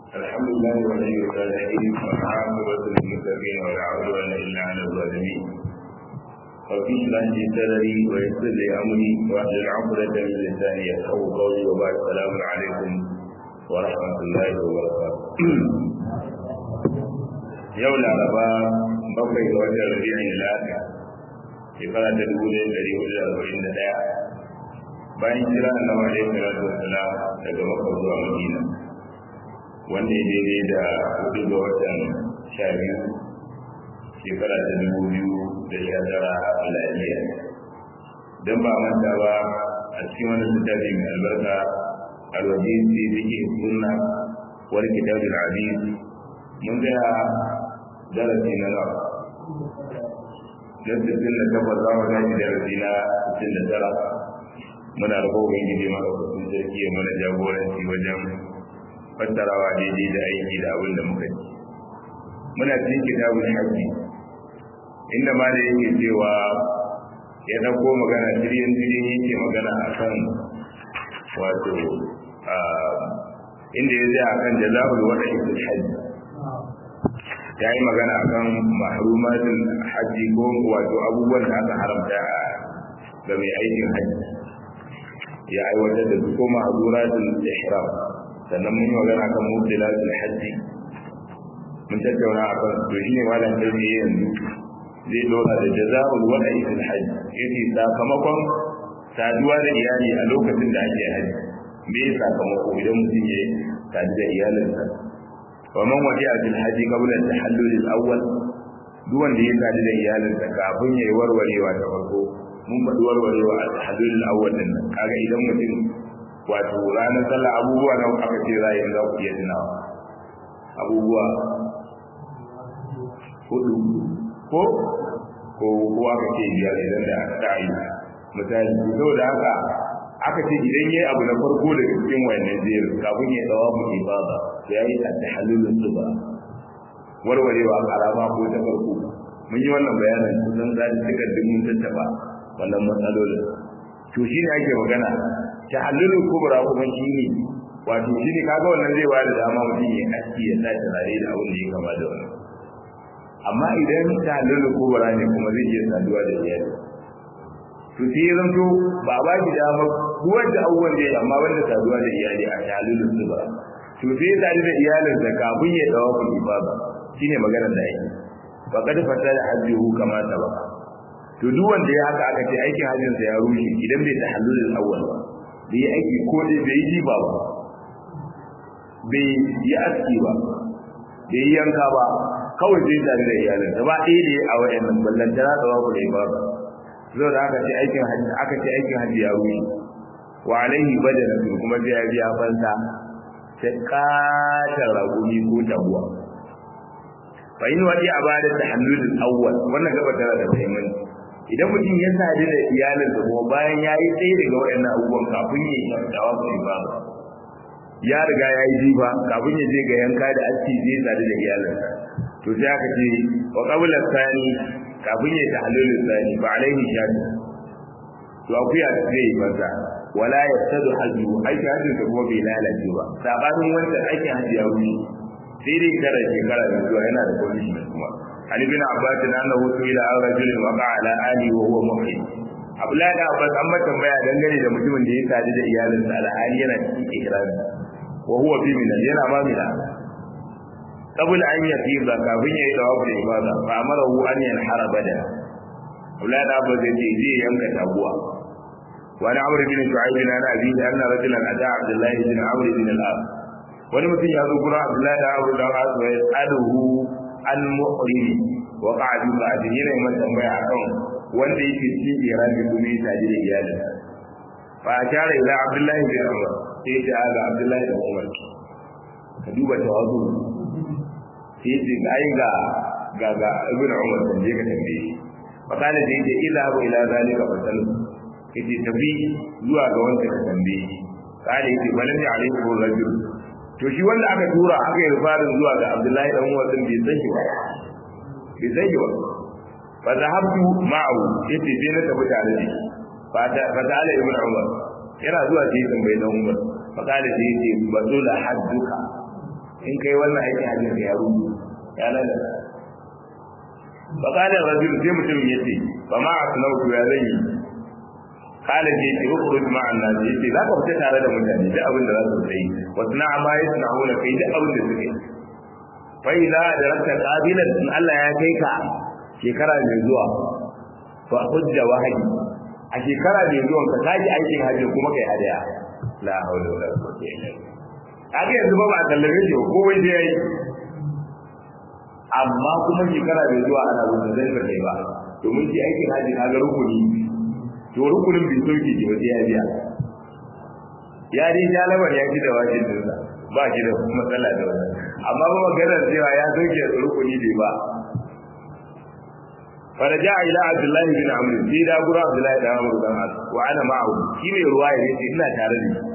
الحمد لله ولي الصالحين والعاقبة للمتقين ولا عدوان إلا على الظالمين رب اشرح لي صدري ويسر لي أمري واحلل عقدة من لساني يفقهوا قولي وبعد السلام عليكم ورحمة الله وبركاته yau laraba bakwai ga watan rabi'in lafiya shekara ta dubu ɗaya ɗari hudu da arba'in da ɗaya bayan kira annabi alaihi salatu wassalam daga makka zuwa madina wanda ya daidai da hudu ga watan sha biyu shekara ta dubu biyu da sha tara miladiya don ba manta ba a cikin wani littafi mai albarka alwaji fi fiqh sunna wal kitab al-aziz mun ga darasi na nawa dan sittin da takwas za mu tashi darasi na sittin da tara muna da kogon gidi maɗaukakin sarki ya mana jagoranci wajen fassarawa daidai da aiki da abin da muka ci muna cikin kitabun haƙƙi inda ma da yake cewa ya ɗauko magana jirgin jirgin yake magana a kan wato inda ya zai a kan jaza'ul wada ikul hajji ya yi magana a kan mahrumatin hajji ko wato abubuwan da aka haramta ga mai aikin hajji ya aiwatar da su ko mahzuratul ihram sannan mun yi magana kan mubdilatul hajji mun tattauna a kan to shine malam dalmi yanzu zai dora da jazaa'ul wada'i fil hajj yace sakamakon saduwa da iyali a lokacin da ake haji me ya sakamako idan mutum ya sadu da iyalinsa wa man wadi'a fil hajji qabla at-tahallul al-awwal duk wanda ya sadu da iyalinsa kafin ya yi warwarewa ta farko mun faɗi warwarewa a tahallul al-awwal din kaga idan mutum wato ranar sallah abubuwa na aka ce za yi za ku iya tunawa abubuwa hudu ko ko ko aka ce biyar idan da ta yi misali saboda haka aka ce idan yayi abu na farko daga cikin wayannan jerin kafin ya dawo mu ibada ya yi at-tahallulun suba warwarewa karama ko ta farko mun yi wannan bayanin kusan za ta cika mun tattaba wannan matsalolin to shine ake magana tahallulul kubra kuma shine wato shine kaga wannan zai bada dama mutum ya aski ya sa turare da abin da ya kama da wannan amma idan tahallulul kubra ne kuma zai iya saduwa da iyali to sai ya zanto ba ba shi dama duwar da abubuwan da ya amma wanda saduwa da iyali a tahallulul kubra to sai ya sadu da iyalinsa kafin ya dawo ku ibada shine maganar da yake faqad fasala hajjuhu kama sabaka to duk wanda ya haka aka ce aikin hajjinsa ya rushe idan bai tahallulul awwal ba bai yi aiki ko dai bai yi jiba ba bai yi aski ba bai yi yanka ba kawai zai tare da iyalin da ba ɗaya da a wayannan ballan tara da babu da ba zo da aka ce aikin hajji aka ce aikin hajji ya rushe wa alaihi badana kuma sai ya biya fansa ta katar ragumi ko tabuwa fa in wadi abada tahallul awwal wannan gaba tana da muhimmanci idan mutum ya sadu da iyalinsa kuma bayan ya yi tsaye daga waɗannan abubuwan kafin ya yi dawa su ba ya riga ya yi jifa kafin ya je ga yanka da aski zai sadu da iyalinsa to sai aka ce wa qabla sani kafin ya ta halolin sani ba alaihi shadu to akuya da zai yi masa wala yastadu hajju aikin hajjin sa kuma bai lalace ba sabanin wancan aikin hajji ya wuce sai dai tara shekara da zuwa yana da condition kuma عن ابن عباس انه سئل عن رجل وقع على اهله وهو محرم Abdullahi da Abbas an mata tambaya dangane da mutumin da ya sadu da iyalinsa alhali yana cikin ihrami wa huwa fi min yana ma mina qabla an yafiza kafin yayi tawaf da ibada fa amarahu an yanhara bada Abdullahi da Abbas ya ce zai yanka tabuwa wa na Amr bin Shu'aib bin Abi anna rajulan ata Abdullah bin Amr bin al-As wani mutum ya zo gurin Abdullahi da Abu Dawud ya tsaduhu an mu'rimi wa qa'du ba'din yana mai tambaya akan wanda yake cikin irani kuma ya taji da iyalin fa ashara ila abdullahi bin umar sai ya ga abdullahi bin umar ka duba tawazu sai ya ga ai ga ga ga ibn umar dan je ka tambaye shi fa kana da yake ila abu ila zalika fa sal kace tafi zuwa ga wanda ka tambaye shi kana yake balan da alaihi rajul to shi wanda aka tura aka yi rufarin zuwa ga Abdullahi dan Umar din bai san shi ba bai san shi ba fa zahabtu ma'ahu yace sai na tafi tare da shi fa ta fa ta ala ibn Umar yana zuwa sai tambayi dan Umar fa kana sai yace bazula hadduka in kai wannan aikin hajjin da ya rubu ya lalata fa kana rajul sai mutum yace fa ma asnautu ya zan yi kala ce ce ukhruj ma'an nas yace za ka fita tare da mutane duk abin da za su yi wasu na amma yasna'una kai duk abin da suke fa idza darakta qabilan in Allah ya kai ka shekara mai zuwa fa hujja wahidi a shekara mai zuwa ka kaji aikin hajji kuma kai hadaya la hawla wala quwwata illa billah kaga yanzu ba ba sallame shi ko wai sai yayi amma kuma shekara mai zuwa ana zuwa zai ba kai ba domin shi aikin hajji kaga rukuni to rukunin bai sauke ji waje ya biya ya dai jalabar ya ji da wajen dinsa ba shi da matsala da wannan amma ba maganar cewa ya sauke rukuni bai ba فرجع الى عبد الله بن عمرو في دا غرا عبد الله بن عمرو بن عاص وانا معه shi mai ruwa ya ce ina tare da shi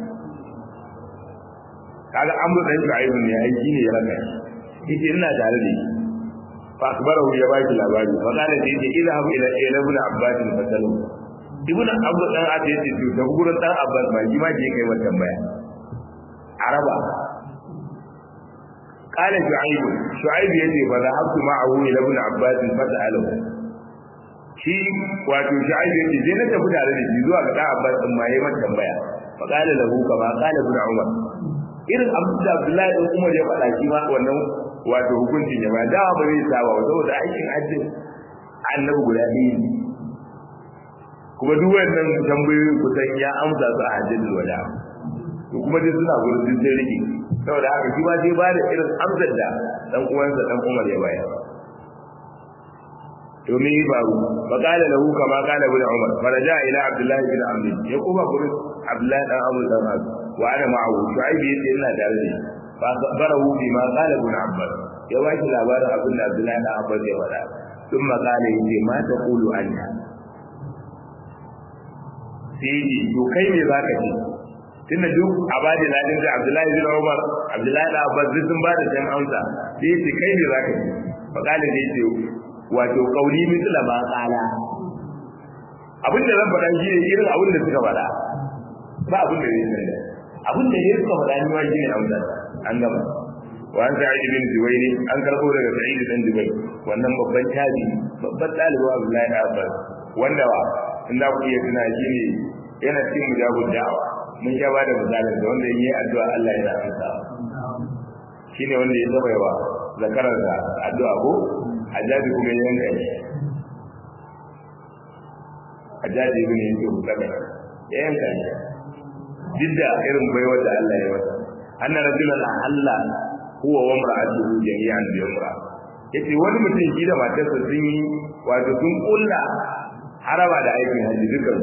kaga amru dan shu'aib ne ai shine ya raka shi yace ina tare da shi fa akbarahu ya baki labari fa kana da yace ila habu ila ila ibn abbas fasalu ibn abbas dan ate yace to da gurin dan abbas ba shi ma je kai wa tambaya araba قال شعيب شعيب يجي فذهبت معه الى ابن عباس فساله shi wato sha'ib yake je na tafi tare da shi zuwa ga dan Abbas din ma yayi mata tambaya fa qala lahu kama qala ibn Umar irin Abdul Abdullahi din Umar ya faɗa shi ma wannan wato hukuncin ya ba da ba zai saba ba saboda aikin hajji annabi guda ɗaya ne kuma duk wannan tambayoyi kusan ya amsa su a hajjin wada to kuma dai suna gurin duk sai rike saboda haka shi ma zai ba da irin amsar da dan uwansa dan Umar ya bayar to me yi faru fa qala lahu kama qala ibn umar faraja ila abdullah ibn amr ya kuma gurin abdullah dan amr dan az wa ana ma'ahu shu'aib yace ina tare da fa barahu bima qala ibn abbas ya washi labarin abin da abdullah dan abbas ya faɗa ثم قال yace ma taqulu anta sai ji to kai me zaka ce tunda duk abadi ladin da abdullahi bin umar abdullahi da abbas duk sun bada san amsa sai yace kai me zaka ce fa qala yace wato kauli misla ma kala abin da zan faɗa shi ne irin abin da suka faɗa ba abin da zai sanya abin da ya suka faɗa ni ma shi ne amsa an gama wa an sa'id bin zubairi an karɓo daga sa'id bin zubair wannan babban tabi babban ɗalibu abdullahi da abbas wanda wa in za ku iya tuna shi ne yana cikin mujabud da'awa mun sha bada misalin da wanda yi addu'a Allah yana amsa shine wanda ya saba yawa zakarar da addu'a ko hajjaji kuma ya yanka shi hajjaji ibn yusuf daga ya yanka shi duk da irin baiwar da Allah ya masa anna rajulan Allah huwa wa mar'atuhu jami'an bi umra yace wani mutum shi da matarsa sun yi wato sun kulla haraba da aikin hajji dukan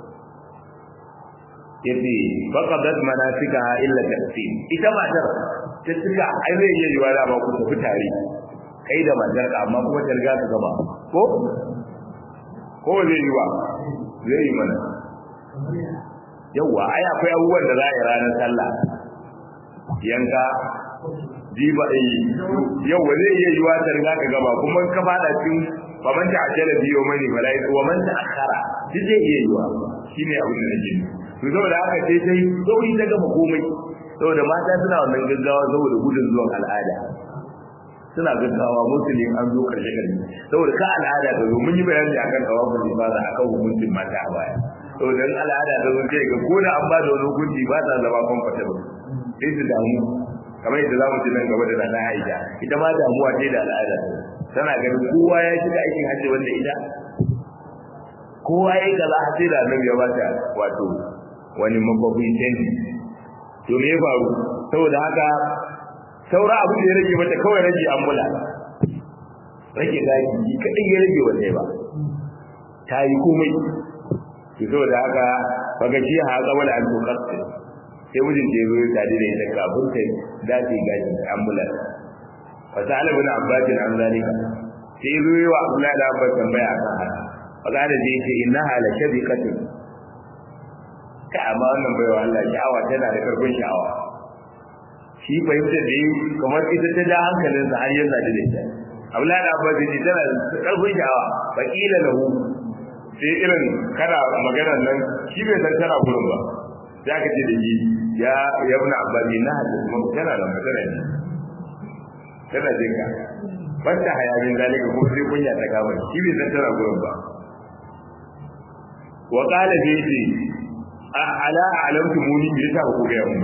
yace faqadat manasikaha illa tafsir ita matar ta tuka ai zai iya yiwa da ba ku tafi tare kai da matar ka amma kuma ta riga ta gaba ko ko zai yi wa zai yi mana yawa ai akwai abubuwan da za a yi ranar sallah yanka jiba eh yawa zai iya yiwa ta riga ta gaba kuma ka fada cikin faman ta ajala biyo mani balai wa man ta akhara duk zai iya yiwa shine abin da nake to saboda haka sai sai sauri ta gama komai saboda mata suna wannan gaggawa saboda gudun zuwan al'ada suna gaggawa musulmi an zo karshe karshe saboda ka al'ada ta zo mun yi bayani akan tawafin ibada akan hukuncin mata a baya saboda in al'ada ta zo sai ga ko da an ba da wani hukunci ba ta zama comfortable sai su damu kamar yadda za mu ji nan gaba da nana Aisha ita ma damuwa ce da al'ada tana ganin kowa ya shiga aikin hajji wanda ita kowa ya kaza har sai da annabi ya bata wato wani makwabin canji to me ya faru saboda haka saura abu da ya rage mata kawai rage ambula rage gaji shi kadai ya rage wa ba ta yi komai to saboda haka baga shi ha tsawon an tukar sai mijin ta zo ta da ita kafin ta dace gaji ambula fa sa'ala bin abbas an zalika sai zo yi wa abdullahi da abbas tambaya akan haka faga da zai ce innaha la shabiqatun ka amma wannan baiwa Allah sha'awa tana da karfin sha'awa shi fahimtar da yi kamar ita ta da hankalinsa har yanzu da ita Abdullahi da Abbas ji tana da karfin sha'awa fa kila lahu sai irin kana maganar nan shi bai san tana gurin ba sai aka ce da shi ya ya ibn Abbas na hadisi kuma tana da magana ne tana jin ka basta hayamin zalika ko sai kunya ta kama shi bai san tana gurin ba wa qala bi ala alamtu muni me yasa ku ga mun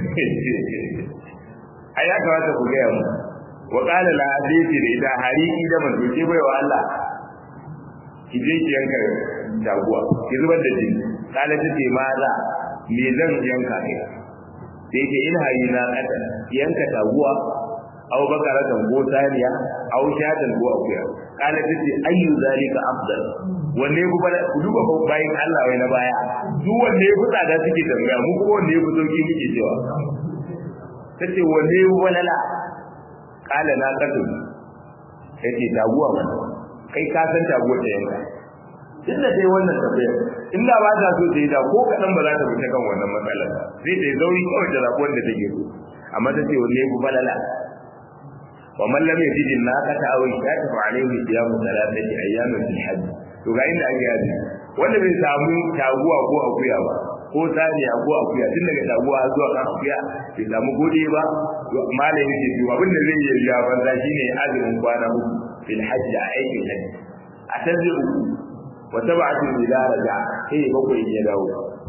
ai ya kamata ku ga mun wa qala la hadisi da ita hariki da man doke bai wa Allah ki je ki yanka jaguwa ki zubar da jini kala ta ce ma za me zan yanka ne sai ke in hayi na kada yanka jaguwa aw bakaratan ko saniya aw shatan ko akuya kala ta ce ayyu zalika afdal wanne ku bada ku duba ko bayin Allah wai na baya duk wanne ku tsada suke tambaya mu kuma wanne ku sauki muke cewa tace wanne ku balala kala na kadu yace taguwa mana kai ka san taguwa ta yanka inda dai wannan tafiya inda ba ta so ta yi da ko kadan ba za ta fita kan wannan matsalar sai ta yi zauri kawai da zakuwan da take so amma ta ce wanne ku balala wa man lam yajid an-naqata aw shata fa alayhi siyamu thalathati ayyamin fil hajj to ga inda ake yaji wanda bai samu taguwa ko akuya ba ko saniya ko akuya tun daga taguwa zuwa kan akuya bai samu gode ba malam yake to abin da zai yi ya banza shine azumin kwana uku fil hajj a aikin hajji a can zai uku wa tab'atu ila raja sai bakwai ya dawo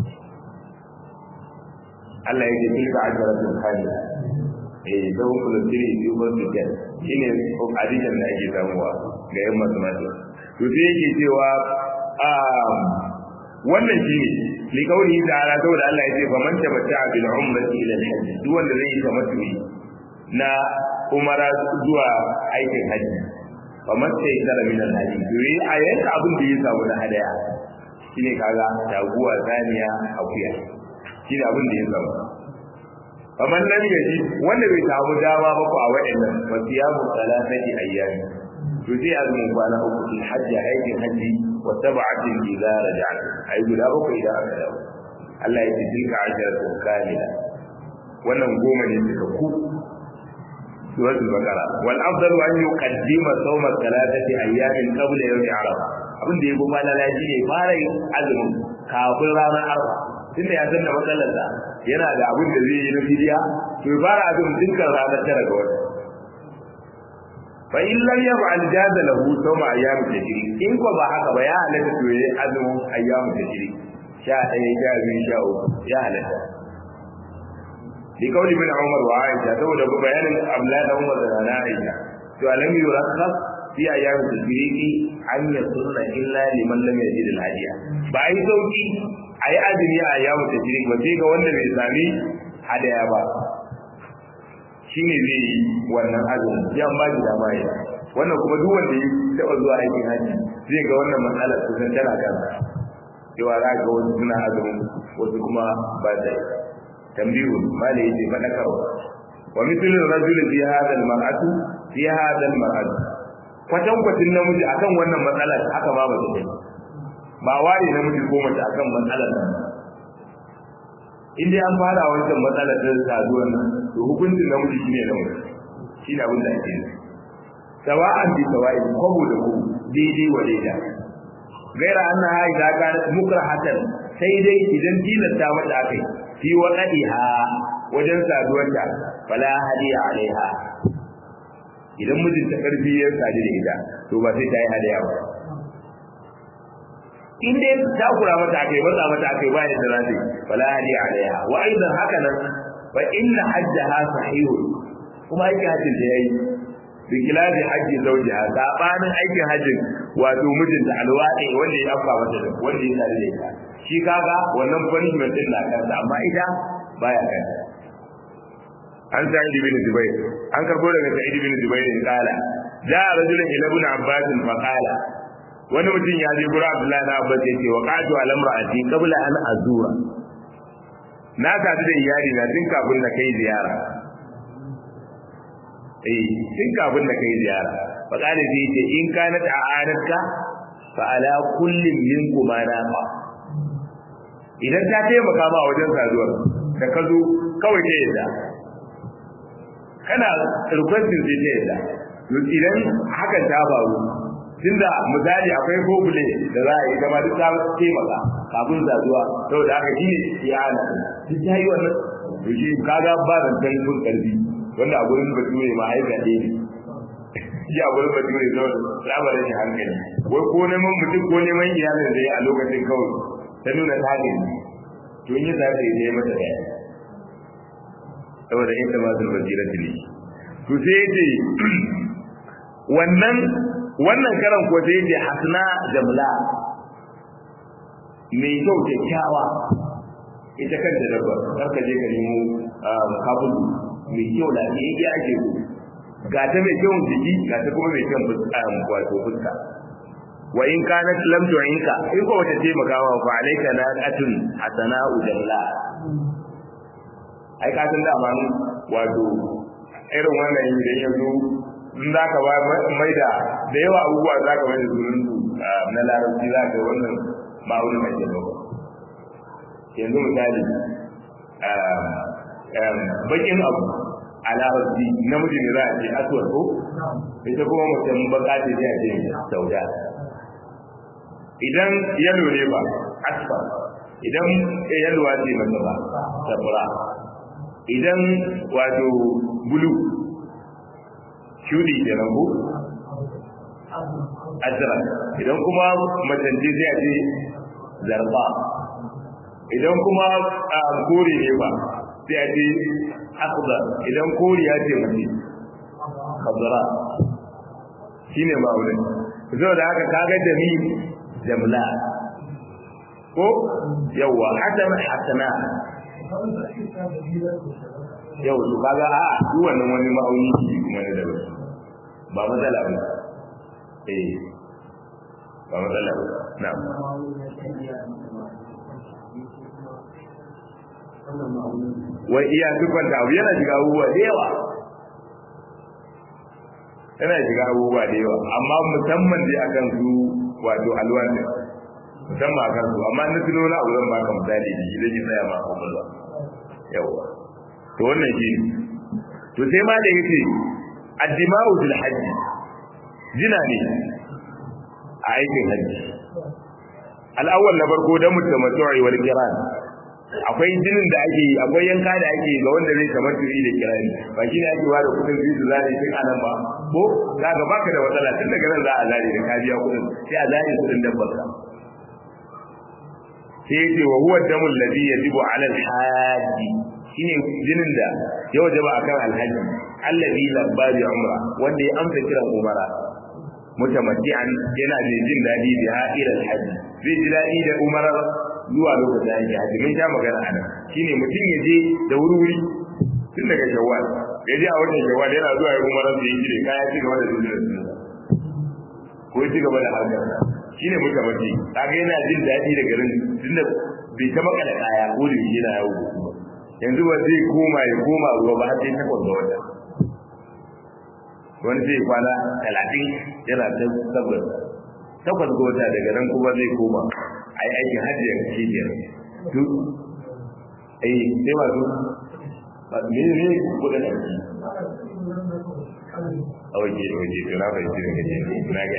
Allah ya ce tilka ajratun kamila eh zan kula tiri biyu ba su jan shine adijan da ake samuwa ga yan mathematics to sai yake cewa wannan shine li kauli ta'ala saboda Allah ya ce fa man tabatta bil umrati ila al hajj duk wanda zai yi tamattu na umara zuwa aikin hajji fa man sai tara min al hajj to yi ayyuka abin da ya samu na hadaya shine kaga taguwa zaniya akuya shine abin da ya samu fa man lam yaji wanda bai samu dama ba ko a wa'annan fa siyamu salatati ayyami to sai azumin kwana uku fil hajji aikin hajji wa sab'atin idza raja'at ai guda uku idan aka dawo Allah ya ce tilka asharatun kamila wannan goma ne suka ku suratul baqara wal afdalu an yuqaddima sawma thalathati ayyamin qabla yawmi arafa abin da yabo malala shi ne fara yin azumin kafin ranar arafa tunda ya san da matsalar sa yana da abin da zai yi na fidiya to ya fara azumin dukkan ranar tara ga wata fa in lam yaf'al jaza lahu sawma ayyam tajri in ko ba haka ba ya halatta to yayi azumin ayyam tajri sha ɗaya sha biyu sha uku ya halatta li kauli bin umar wa aisha saboda bayanin abdullahi da umar da na aisha to alam yurakhas fi ayyam tajri an yasunna illa liman lam yajid al hadiya ba ai sauki ai azumi a ayyam tajri ba sai ga wanda bai sami hadaya ba shine zai yi wannan azumi ya ba shi dama yi wannan kuma duk wanda ya taba zuwa aikin haji zai ga wannan matsalar kusan tana kansa cewa za ga wasu suna azumin wasu kuma ba da yi tambihu malai yace fadakarwa wa mithlu rajul fi hadha al-mar'atu fi hadha al-mar'atu kwatan kwatin namiji akan wannan matsalar haka ba ba take ba ware namiji ko mace akan matsalar nan in dai an fara wancan matsalar ta saduwar nan to hukuncin namiji shine namiji shine abin da ake yi sawa'an bi sawa'in kwabo da kwabo daidai wa daida gaira anna ha idza kanat mukrahatan sai dai idan tilasta mata akai fi waqadiha wajen saduwarta fala hadiya alaiha idan mijin ta karfi ya sadu da ita to ba sai ta yi hadiya ba in dai ta kura mata akai matsa mata akai ba yadda za ta yi fala hadiya alaiha wa aidan haka nan fa inna hajjaha sahihun kuma aikin hajjin da yayi bi kilafi hajji zawjiha sabanin aikin hajjin wato mijinta alwadi wanda ya afa mata da wanda ya tare da ita shi kaga wannan punishment din na kansa amma ita baya kansa an sa ibn zubair an karbo daga sa'id ibn zubair in kala ja rajulun ila ibn abbas fa qala wani mutum ya je gura abdullahi na abbas yace wa qatu ala imraati qabla an azura na sadu da iyali na tun kafin na kai ziyara eh tun kafin da kai ziyara fa kana zai ce in kana ta'anatka fa ala kullin minkum naqa idan ta taimaka ma wajen saduwar da ka zo kawai ta yadda kana requesting sai ta yadda to idan hakan ta faru tunda misali akwai gogule da za a yi gama duk ta taimaka kafin saduwa saboda haka shi ne iyana duk ta yi wannan to shi kaga ba da karfin karfi wanda a gurin bature ma ai zaɓe ne shi a gurin bature zo tsabar shi hankali wai ko neman mutum ko neman iyalin da ya a lokacin kawai ta nuna ta ne to in yi zaɓe ne mata ɗaya saboda ita ma zuwa basira ne to sai ya ce wannan wannan karan ko sai ya ce hasna jamla mai kyau kyakkyawa ita kanta dabba kar ka je ka nemo kabulu mai kyau da ne ya ake so ga ta mai kyau jiki ga ta kuma mai kyau fuska wato fuska wa in kanat lam tu'inka in ko wata taimaka wa fa alayka naqatun hasana'u jamla ai ka san da man wato irin wannan idan ya zo in za ka ba mai da da yawa abubuwa za ka mai da sunan su na larabci za ka wannan ma'aunin mai ke dauka yanzu misali bakin abu a larabci namiji ne za a ce aswad ko ita kuma mutum baka ce sai a ce sauda idan yalo ne ba asfa idan yalwa ce mata ba sabra idan wato bulu shudi da rabu azra idan kuma macanje sai a ce zarba idan kuma kore ne ba sai a ce akhdar idan koriya ce mace khadra shine ma'aunin saboda haka kaga jami jamla ko yawa hasan hasana yau to kaga a su wannan wani ma'auni ne kuma ne da ba matsala ba eh ba matsala ba na'am wai iya dukkan da abu yana shiga abubuwa da yawa yana shiga abubuwa da yawa amma musamman dai akan su wato alwan ne musamman akan su amma na tuno na abu zan baka misali da shi zai tsaya ma kwakwalwa yawa to wannan shi to sai ma da yace addima'u fil hajji jina ne a aikin hajji al-awwal na farko da mutamattu'i wal qiran akwai jinin da ake yi akwai yanka da ake yi ga wanda zai kamar turi da kirani ba shi ne ake ware kudin zai su zare tun anan ba ko za ka baka da matsala tun daga nan za a zare da ka biya kudin sai a zare kudin dabbar ka sai ya ce wa huwa damul ladhi yajibu ala al-haji shine jinin da ya wajaba akan alhaji alladhi labba bi umra wanda ya amsa kiran umara mutamatti'an yana da jin dadi da ha'ir alhaji zai ji dadi da umara zuwa lokacin da yake haji mun sha magana a nan shine mutum ya je da wuri-wuri tun daga shawwal ya je a watan shawwal yana zuwa ya umara da yake da kaya ci gaba da zuwa ko ya ci gaba da harkar shine mutamatti kaga yana jin dadi da garin tunda bai ta makala kaya ko da yana yawo yanzu ba zai koma ya koma ruwa ba sai takwas ga wata wani zai kwana talatin yana ta tabbas takwas ga wata daga nan kuma zai koma a yi aikin hajji ya kashe biyar duk eh sai ba su ba me ne kudin aiki a waje waje to na bai jira gaje na ga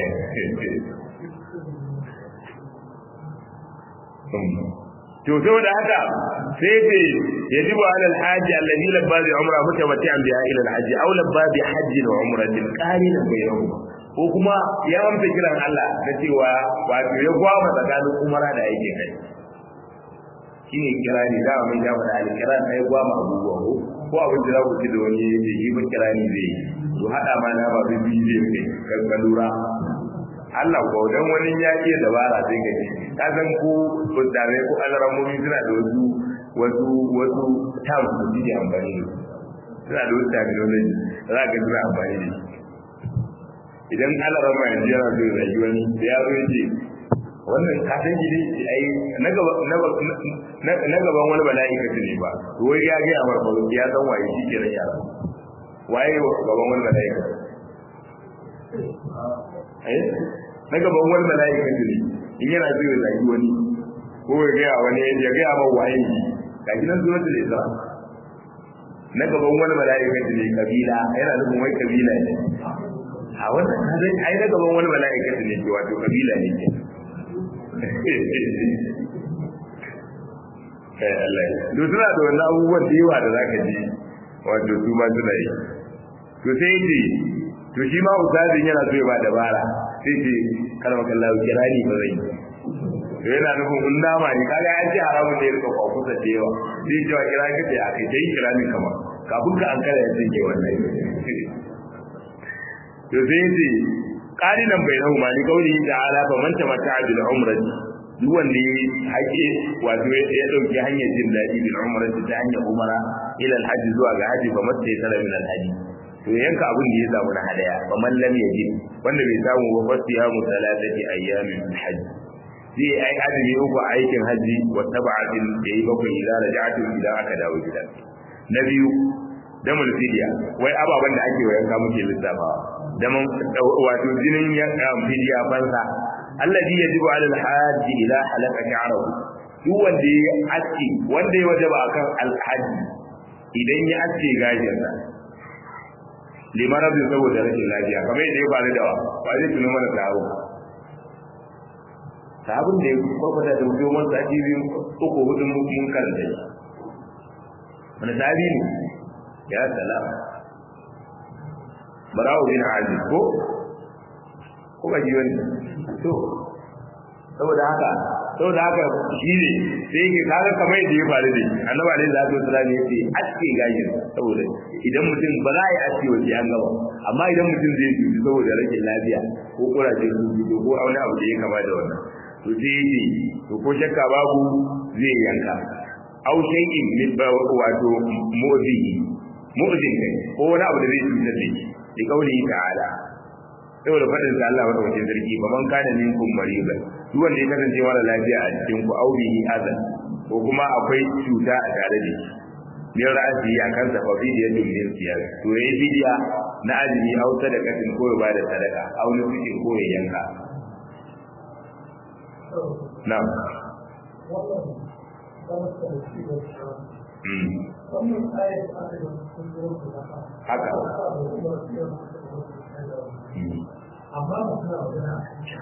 to saboda haka sai ce yajibu ala alhaji alladhi labba bi umra mutamati'an biha ila alhaji aw labba bi hajjin wa umratin qarinan bainahuma ko kuma ya amsa kiran Allah na cewa wato ya gwama tsakanin umara da yake kai shine kirani da mun ya faɗa alkiran sai gwama abubuwa ko ko abin da za ku ci da wani da yi ba kirani zai to hada ma na ba bi zai kai kan ka lura Allah ko dan wani ya iya dabara sai ka ji ka san ko kudare ko alramomi suna da wasu wasu wasu terms da suke amfani da suna da wasu terminology za ka suna amfani da shi idan alarama yanzu yana so ya yi wani da ya zo ya ce wannan ka san shi ne ai na gaban wani mala'ika ne ba to wai ya ga amar ba ya san waye shi ke yara waye gaban wani mala'ika eh na gaban wani mala'ika ne in yana so ya zagi wani ko ya ga wani ya ga ma waye shi gashi nan zuwa da isra na gaban wani mala'ika ne kabila yana nufin wai kabila ne a wannan zai ai na gaban wani mala'ika ne ke wato kabila ne ke eh Allah to suna da wannan abubuwan da yawa da zaka ji wato su ma suna yi to sai ce to shi ma ustazin yana so ya ba dabara sai ce kana maka Allah kirani ba zai to yana nufin in nama ne kaga an ce haramun ne rika kwakusa da yawa sai ce wa kira ka ce a kai dai kirani kama kafin ka an kara ya ce wannan to sai ce qalilan bainahuma li qawlihi ta'ala fa man tamatta'a bil umrati duk wanda ya haƙe wato ya dauki hanyar jin daɗi bil umrati ta hanyar umara ila al hajji zuwa ga haji fa matta ya tara min al hajji to yanka abin da ya samu na hadaya fa man lam yajid wanda bai samu ba fasiya mu salatati ayyamin fil hajj zai ai azumi uku a aikin haji wa sab'atin da yi bakwai idan raja'atu idan aka dawo gida na biyu damul fidiya wai ababen da ake wayanka muke lissafawa daman wato jinin ya fidiya fansa alladhi yajibu ala al-hajj ila halaka sha'rahu duk wanda ya aski wanda ya wajaba akan al-hajj idan ya aske gajinsa limarabin saboda rashin lafiya kamar yadda ya faru da wa ba zai tuno mana taro sabon da ya kwakwata da mutum wani sati biyu uku hudun mun karanta shi wani sabi ne ya salama barawo bin aziz ko ko ba ji wani to saboda haka saboda haka shi ne sai ke kaga kamar yadda ya faru da shi annabi alaihi salatu wasallam ya ce aske gashin saboda idan mutum ba za a yi aske wa an gaba amma idan mutum zai cuci saboda rashin lafiya ko kuraje su ko wani abu da ya kama da wannan to sai ya ce to ko shakka babu zai yanka au shay'in min wato mu'zihi mu'zin kai ko wani abu da zai cutar da shi da kauli ta'ala saboda faɗin sa Allah madaukakin sarki ba man kana minkum mariban duk wanda ya kasance mara lafiya a cikin ku aurihi azan ko kuma akwai cuta a tare da shi min ra'asi a kansa fa fi da min siyar to yayi bidiya na azumi au sadaqatin ko ya bada sadaka au nufi ko ya yanka na'am haka amma ba suna magana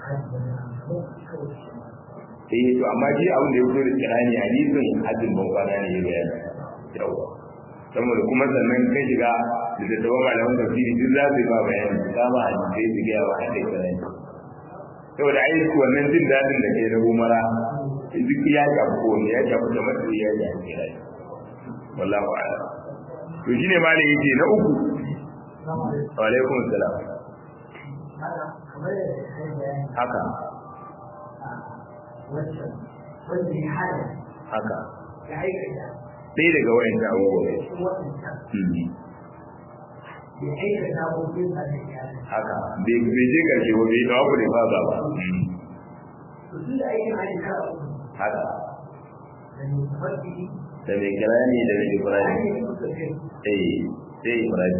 eh to amma shi abin da ya fito da kirani hadisin hajjin ban kwana ne ya bayani yawa saboda kuma sannan kai shiga da tattaban malaman tafsiri duk za su yi ba bayani su kama hadisai su gaya wa hadai kirani saboda ai wannan jin daɗin da ke na umara duk ya shafi ko ne ya shafi da matsayi ya shafi kirani wallahu a'lam to shine malam yace na uku wa alaikum assalam haka haka ɗaya daga wayan da abubuwa haka bai je karshe ba bai dawa ku da ba ba ba haka da mai kira ne da mai ibrahim eh sai ibrahim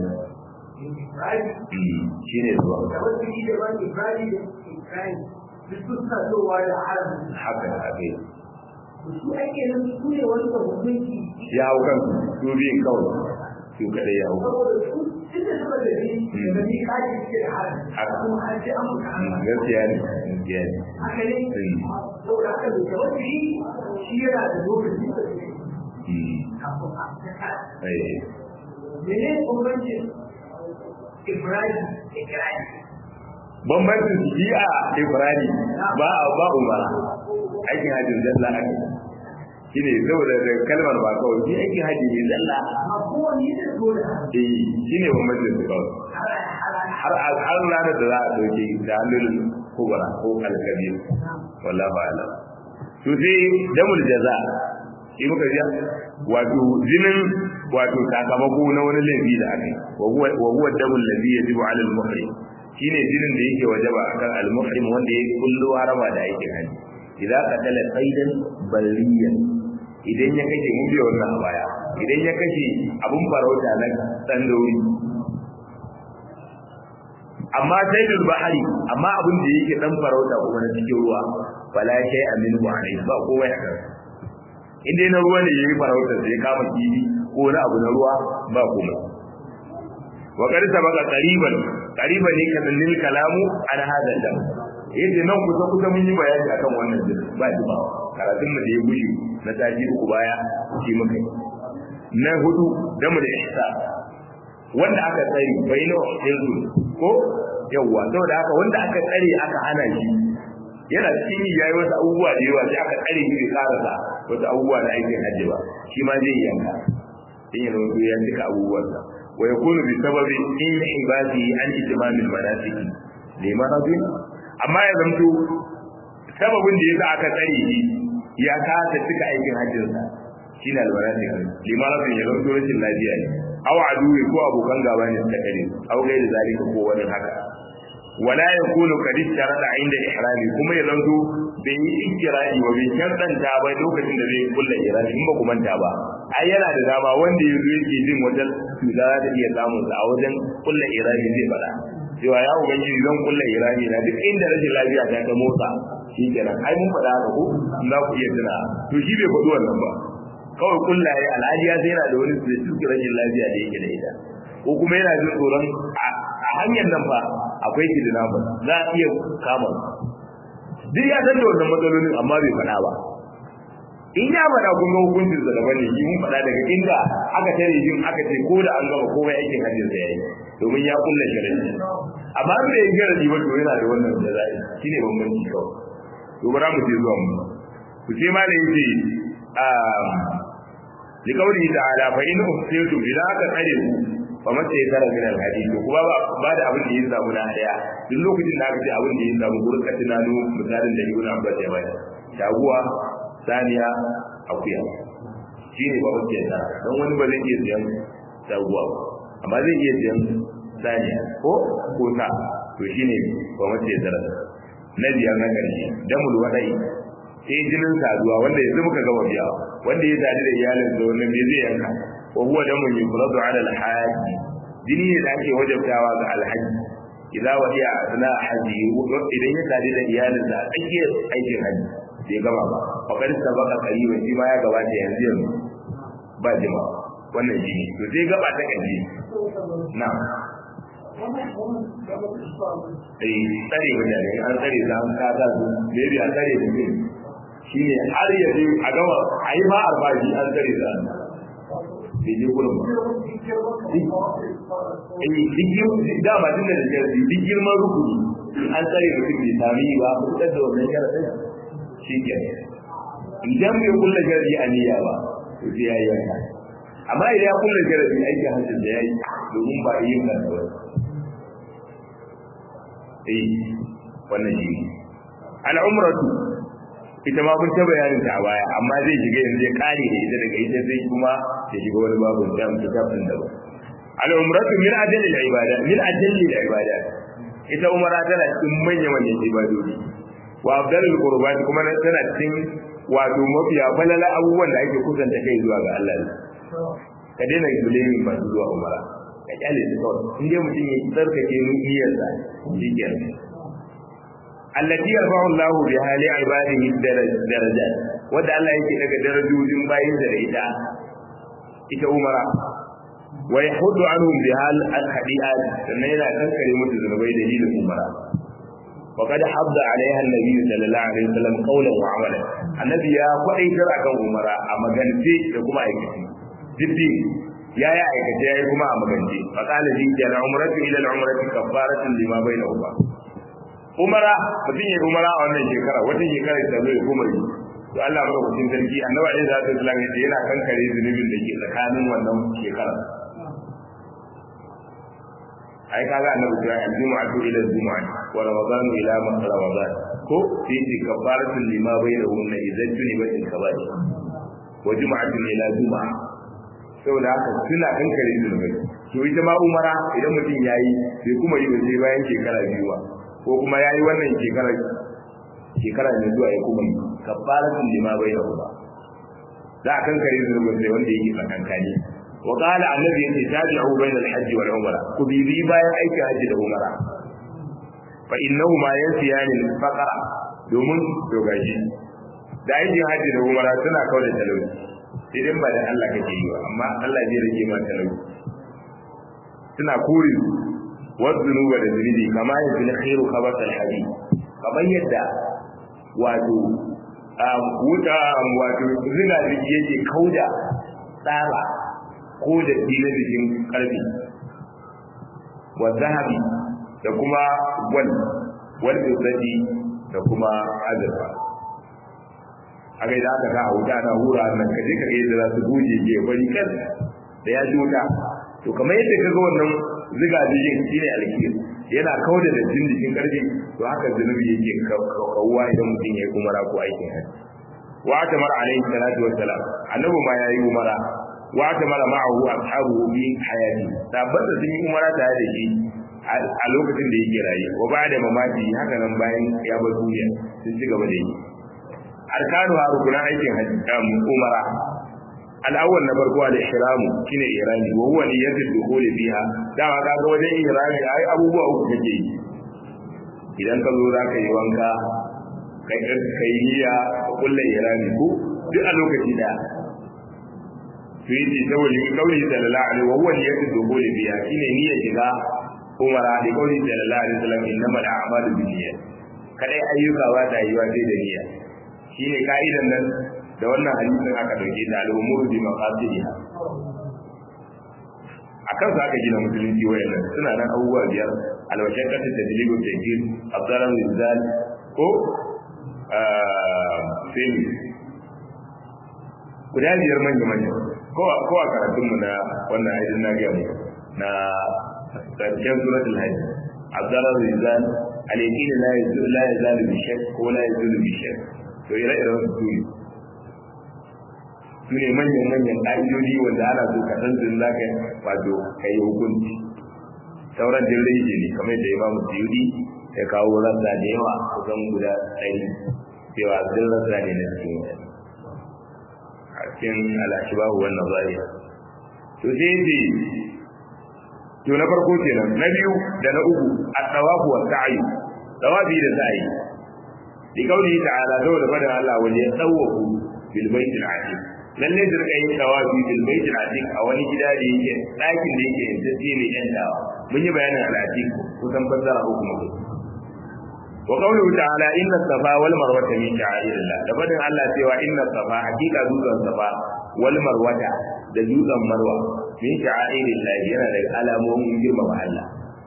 shi ne zuwa haka haka ya hau kan su biyun kawai su kadai ya hau gaskiya ne gaskiya ne Mene bambancin Ibrahim Ibrahim bambancin shi a Ibrahim ba a ba umara aikin hajjin zalla ake shi ne saboda da kalmar ba kawai shi aikin hajji ne zalla amma kowane da dole eh shi ne bambancin su kawai har har ranar da za a dauke da hannun kubra ko alkabir wallahu a'lam to sai damul jaza shi muka ji wato jinin wato sakamako na wani laifi da aka yi wa huwa damul ladhi yajibu 'ala al-muhrim shine jinin da yake wajaba akan al-muhrim wanda ya kullu harama da aikin haji idan qatala qaidan bariyan idan ya kashe mun biya wannan a baya idan ya kashe abun farauta na tsandauri amma saidul bahari amma abin da yake dan farauta kuma na cikin ruwa wala shay amin wa alai ba kowa ya kan in dai na ruwa ne yayi farauta sai kama kibi ko na abu na ruwa ba kuma wa qad sabaqa qariban qariban ne kan lil kalamu an hada dam yadda nan kusa kusa mun yi bayani akan wannan din ba ji ba karatun mu da ya gushi na taji uku baya shi muka yi na hudu damu da ihsa wanda aka tsari bainu hilzu ko yawa saboda haka wanda aka tsare aka hana shi yana cikin yi yayi wasu abubuwa da yawa sai aka tsare shi bai karasa wasu abubuwa na aikin hajji ba shi ma zai yanka in yana wasu ya cika abubuwansa wa yakunu bi sababi in ibadi an itimam al manasik liman rajul amma ya zamto sababin da yasa aka tsare shi ya kasa cika aikin hajjinsa shine al manasik liman rajul ya zamto rashin lafiya ne aw aduwi ko abokan gaba ne suka kare aw gairi zalika ko wani haka wala yakunu qad istarada inda ihrami kuma ya zanto bai yi ikirari wa bai shantanta ba lokacin da zai kulla ihrami in ba ku manta ba ai yana da dama wanda yanzu yake jin wajen cuta za ta iya samun sa a wajen kulla ihrami zai faɗa cewa ya ubangiji zan kulla ihrami na duk inda rashin lafiya ta ta motsa shi kenan ai mun faɗa haka ko za ku iya tuna to shi bai faɗi wannan ba kawai kullaye alhaji ya yana da wani specific rashin lafiya da yake da ita ko kuma yana jin tsoron a hanyar nan fa akwai kidnapper za a iya kama duk ya san da wannan matsalolin amma bai faɗa ba in ya faɗa kun ga hukuncin sa daban ne shi mun faɗa daga inda aka tare jin aka ce ko da an gama komai aikin hajjin sa yayi domin ya kulla sharadi amma bai yi sharadi ba to yana da wannan da zai shine bambanci kawai to bara mu je zuwa mu ku ce ma da yake لقوله تعالى فإن أحسنتم إذا أكثروا فما سيكره من الحديث kuma ba da abin da ya samu na daya duk lokacin da aka ce abin da ya samu gurin ka tunano misalin da Ibn Abbas ya bayar shaguwa saniya akuya shi ne ba wacce ya tara don wani ba zai iya siyan shaguwa ba amma zai iya siyan saniya ko ko ta to shi ne ba wacce ya tara na biyar na ƙarshe damul wadai sai jinin saduwa wanda yanzu muka gama biya wanda ya sadu da iyalin da wannan me zai yanka wa huwa damun yufradu ala al-hajj jini ne da ake wajabtawa ga alhaji idza wadiya asna haji idan ya sadu da iyalin da ake aikin haji bai gama ba fa kad sabaka qariban shi ma ya gabata yanzu yanzu ba jima wannan jini to sai gaba ta kaji na'am eh tsare mutane an tsare za an kada su maybe an tsare mutum shi ne har ya je a gama a yi ma albashi an tsare da bai je gurin ba. Eh, duk dama tun da jirgi duk girman rukuni an tsare mutum bai sami ba a fitar da wannan sharaɗin shi ke. Idan bai kulla jirgi a niyya ba, to sai ya yi yanka. Amma idan ya kulla jirgi aikin hancin da ya yi domin ba a yi kan da wani. Eh, wannan shi ne. Al'umratu ita ma kun ta bayanin ta a baya amma zai shiga yanzu ya kare da ita daga ita sai kuma ya shiga wani babu da mu kitabun da ba al umratu min ajali al ibada min ajali al ibada ita umara tana cikin manyan manyan ibadodi wa afdalul qurbat kuma tana cikin wato mafiya falala abubuwan da ake kusanta kai zuwa ga Allah ka daina bulamin masu zuwa umara ka kyale su kawai in dai mutum ya tsarkake niyyarsa shi kenan allati yarfa'u Allahu biha li ibadihi darajat wanda Allah yake daga darajojin bayin da ita ita umara wa yahuddu anhum biha al-hadiat sannan yana kankare musu zunubai dalilin umara wa qad habda alaiha an-nabi sallallahu alaihi wasallam qawlan wa amalan annabi ya kwadaitar akan umara a magance da kuma aikace dibbi ya yi aikace ya yi kuma a magance fa qala ji kana umratu ila al-umrati kafaratun lima bainahuma umara mutum ya umara a wannan shekara wata shekara ta zo ya kuma yi to Allah ba mutum sarki annabi alaihi salatu wasallam ya yana kankare zunubin da ke tsakanin wannan shekara ai kaga annabi ya yi jumu'atu ila jumu'ati wa ramadan ila ramadan ko fi kafaratul lima bainahunna idan tuni ba in kabari wa jumu'atu ila jumu'a saboda haka suna kankare zunubai to ita ma umara idan mutum yayi sai kuma yi sai bayan shekara biyu ba ko kuma yayi wannan shekara shekara ne zuwa ya kuma yi kafaratul lima bainahunna za a kankare zunubin sai wanda yake tsakankani wa qala annabi yace tabi'u bayna al-hajj wal umra ku bibi bayan aikin hajji da umra fa innahu ma yansiyani al-faqra domin dogaji da aikin hajji da umra suna kawo da talauci idan ba da Allah kake yi ba amma Allah zai rage ma talauci suna kuri wazunuba da zunubi kama yanzu na khairu khabar al-hadid kamar yadda wato wuta wato zina da yake kauda tsara ko da na jikin karfi wa zahabi da kuma gwal wal izzati da kuma azurfa a ga idan aka sa a wuta na hura nan ka je ka ga yadda za su goje ke bari kan da ya ji wuta to kamar yadda ka ga wannan ziga jijin shine alkiyar yana kauda da jin jikin karfi to haka zunubi yake kawuwa idan mutum ya yi umara ko aikin hajji wa ta mara alaihi salatu wassalam annabi ma yayi umara wa ta mara ma'ahu ashabu bi hayati tabbata sun yi umara tare da shi a lokacin da yake raye wa ba da mamaki haka nan bayan ya bar duniya sun ci gaba da yi arkanu ha rukunan aikin hajji umara al'awwal na farko al ihramu shine ihrami wa huwa niyyatul dukhuli fiha dama ka ga wajen ihrami ai abubuwa uku kake yi idan ka zo zaka yi wanka kai kai niyya kullu ihrami ko duk a lokaci da sai ji saboda kauli sallallahu alaihi wa huwa niyyatul dukhuli fiha shine niyyar shiga umara da kauli sallallahu alaihi wasallam innamal a'malu binniyat kadai ayyuka ba ta yi wa sai da niyya shine ka'idan nan da wannan hadisin aka dauke ta al'umuru bi maqasidiha akan sa aka gina musulunci wayannan suna nan abubuwa biyar alwashaqatu tadlibu tajil abdaran rizal ko fil guda biyar manya manya ko ko a karatun mu na wannan aidin na ga mu na karshen suratul hajj abdaran rizal al-yaqin la yazul la yazal bi shakk ko la yazul bi shakk to ire-iren su ne su ne manyan-manyan ƙa'idodi wanda ana so ka san sun zaka wato ka yi hukunci sauran din rage ne kamar da imamu suyudi ya kawo rasa da yawa kusan guda ɗari cewa sun rasa ne na cikin a cikin al'ashibahu wannan zariya to sai ce to na farko kenan na biyu da na uku a tsawafu wa sa'ayi tsawafi da sa'ayi bi kauli ta'ala saboda fadin Allah wani ya tsawafu bil baitil atiq lalle da rika yin tawafi bil baitil atiq a wani gida da yake ɗakin da yake yanzu shi ne yan dawa mun yi bayanin al atiq kusan fassara uku mutum wa qawluhu ta'ala inna safa wal marwata min sha'airillah da fadin Allah cewa inna safa hakika dutsen safa wal marwata da dutsen marwa min sha'airillah yana da alamomin girmama Allah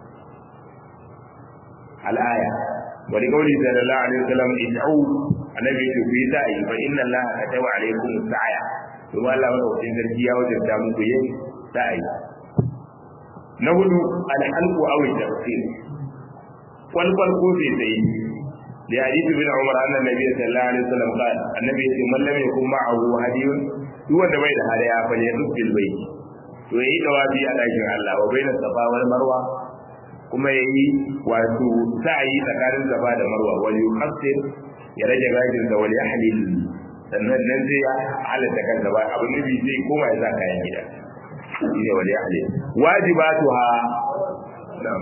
al-aya wa li qawli sallallahu alaihi wasallam id'u annabi ya ku yi sa'i fa inna allaha kataba alaikum sa'a kuma Allah madaukakin sarki ya wajabta muku yin sa'i na hudu al-halqu aw al-tafsir wal wal ko sai sai da hadisi bin Umar anna nabi sallallahu alaihi wasallam qala annabi ya ce man lam yakun ma'ahu hadiyun duk wanda bai da hadaya fa ne bil bayt to yayi dawabi a dakin Allah wa baina safa wal marwa kuma yayi wato sa'i tsakanin safa da marwa wal yuqassir ya rage gajin da wal yahlil sannan nan zai halatta kansa ba abin nufi zai koma ya sa kayan gida shine wal yahlil wajibatuha na'am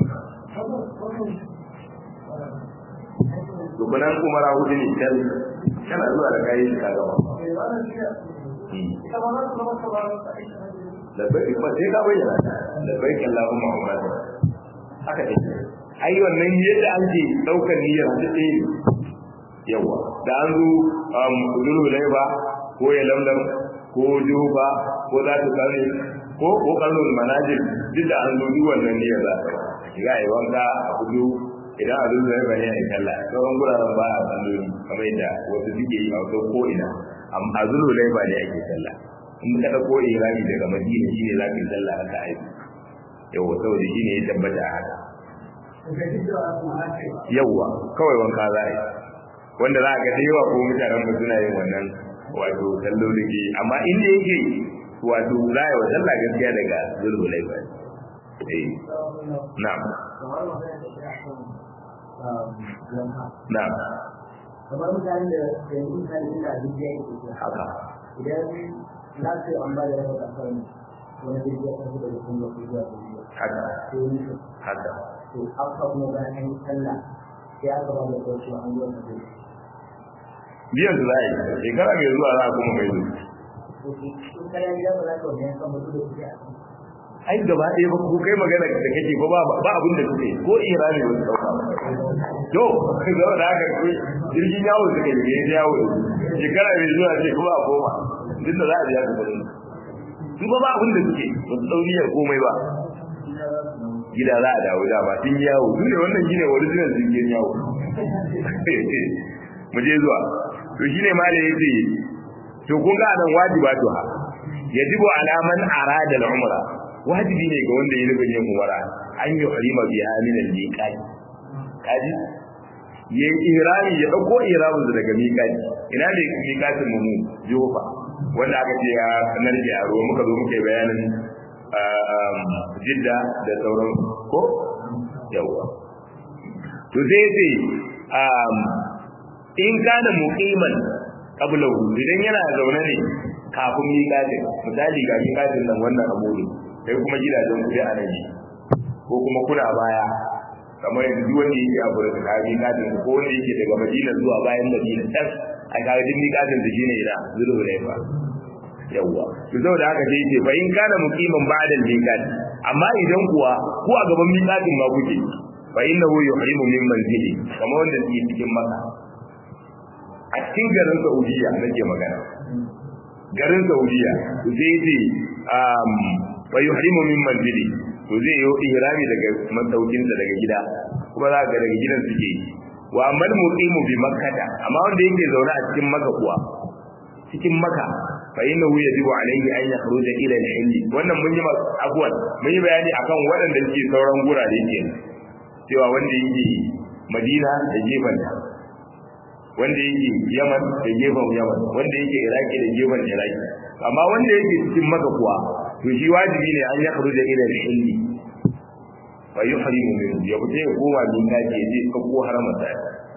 rukunan umara hudu ne can kana zuwa da kayi ka gaba labbai ba sai ka bayyana labbai kallahu muhammad haka ne ai wannan yadda ake daukar niyyar su ɗaya yawa da an zo zulu laiba ko ya lamlam ko juba ko za ta sani ko ko kallon manajil duk da an zo duk wannan niyyar za ta shiga yi wanka a hudu idan a zuwa ya bane a yi sallah sauran guraren ba a salloli kamar yadda wasu suke yi a wasu ko ina a zulu laiba ne ake sallah in ka ɗauko irami daga madina shine za ka yi sallah haka aiki yawa saboda shine ya tabbata a haka yawa kawai wanka za a yi wanda za a ga da yawa ko mutanen mu suna yin wannan wato sallolin ke amma inda yake wato za a yi wa sallah gaskiya daga zulu laiba eh na'am na'am kamar mutane da da yin mutane inda abin da yake ke haka idan za su yi amma da raba kasar wani da ya tafi da mutum da kuma zuwa da haka ko ni su haka to aka kuma bayan an yi sallah sai aka ba da kawai an zuwa da zai biyan su za a yi shekara mai zuwa za a kuma mai zuwa to in kayan gida ba za ka wani yankan mutu da kuke a kan ai gaba ɗaya ba ku kai magana da kake ba ba ba abin da kuke ko irani ba su dauka ba to zama da haka kai jirgin yawo suka yi ne yawo shekara mai zuwa ce kuma a koma duk da za a biya su kuɗin su ba ba abin da suke ba su dauniyar komai ba gida za a dawo da ba tun yawo su ne wannan shine original jirgin yawo mu je zuwa to shine ma da yace to kun ga nan wajibatu ha yajibu ala man arada al-umra wajibi ne ga wanda ya nufin yin umara an yi harima biya min al-miqat kaji ya yi ihrami ya dauko ihramin daga miqati ina ne miqatin mu jofa wanda aka ce ya narke a ruwa muka zo muka yi bayanin jidda da sauran ko yawa to sai ce in kana muqiman qablahu idan yana zaune ne kafin miqatin misali ga miqatin nan wannan abu sai kuma gidajen ku a nan ko kuma kuna baya kamar yanzu duk wanda yake abu da kaji kadin ko wanda yake daga Madina zuwa bayan Madina can a kaga din miƙatin da shine ida zuru ne fa yawa to saboda haka sai yake fa in kana muqiman ba'da al-miqat amma idan kuwa ku a gaban miqatin ma kuke fa innahu yuhrimu min manzili kamar wanda yake cikin Makka a cikin garin Saudiya nake magana garin Saudiya to sai yake um wa yuhrimu min manzili to zai yi ihrami daga masaukinsa daga gida kuma za ga daga gidan suke yi wa amal muqimu bi makkata amma wanda yake zaune a cikin makka kuwa cikin makka fa innahu yajibu alayhi an yakhruja ila al-hill wannan mun yi abuwan mun yi bayani akan waɗanda suke sauran gurare ke cewa wanda yake Madina da gefen wanda yake Yaman da gefen Yaman wanda yake Iraki da gefen Iraki amma wanda yake cikin makka kuwa to shi wajibi ne an yakhruja ila al-hill fa yuhrimu min ya fita ya koma min kaji ya je ko haramata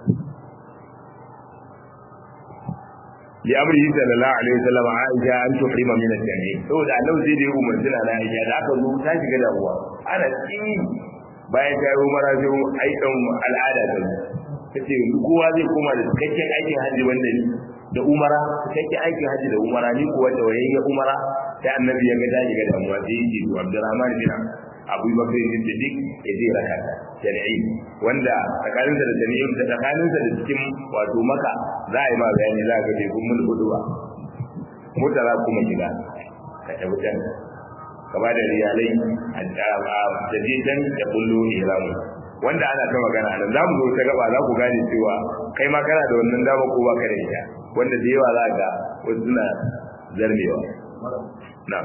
li amrihi sallallahu alaihi wasallam aisha an tuhrima min al-jami saboda annabi zai da umarci na aisha da aka zo ta shiga da ruwa ana tsini bayan ta yi umara sai aikin al'ada ta tace kowa zai koma da cikakken aikin hajji wanda ni da umara cikakken aikin hajji da umara ni kuwa da wayayya umara sai annabi ya ga ta shiga da damuwa sai yake to Abdurrahman bin Abu Bakr bin Siddiq ya je raka jami'i wanda tsakaninsa da jami'i da tsakaninsa da cikin wato maka za a yi ma bayani za ka je kun mun huduwa mota za kuma shiga ka tafi can ka ba da riyalai a jadidan da kullu ihramu wanda ana ta magana nan za mu zo ta gaba za ku gane cewa kai ma kana da wannan dama ko ba ka da ita wanda da yawa za ka wasu suna zarmewa na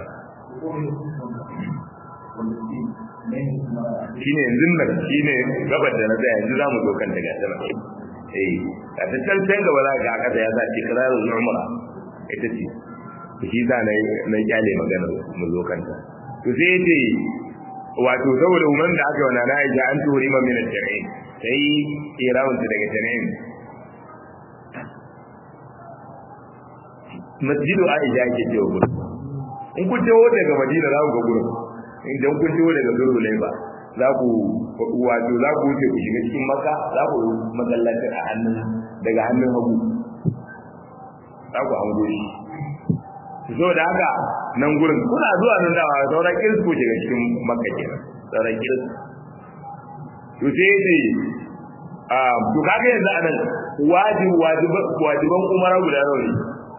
shine yanzu nan shine gabar da na tsaya yanzu zamu zo kan daga sama eh a ta can can gaba za ka kasa ya sa ikrarul umra ita ce shi za na na kyale magana mu zo kanta to sai yace wato saboda umman da aka yi wa nana Aisha an turi ma min al-jami'in sai irawun daga jami'in masjidu Aisha ke cewa gurin in kun taho daga Madina za ku ga gurin idan kun taho daga Zululaiba za ku wato za ku wuce ku shiga cikin Makka za ku masallaci a hannun daga hannun hagu za ku hango shi so da haka nan gurin kuna zuwa nan da sauran kirs ku shiga cikin Makka kenan sauran kirs to sai dai a to kaga yanzu anan wajibi wajiban umara guda nawa ne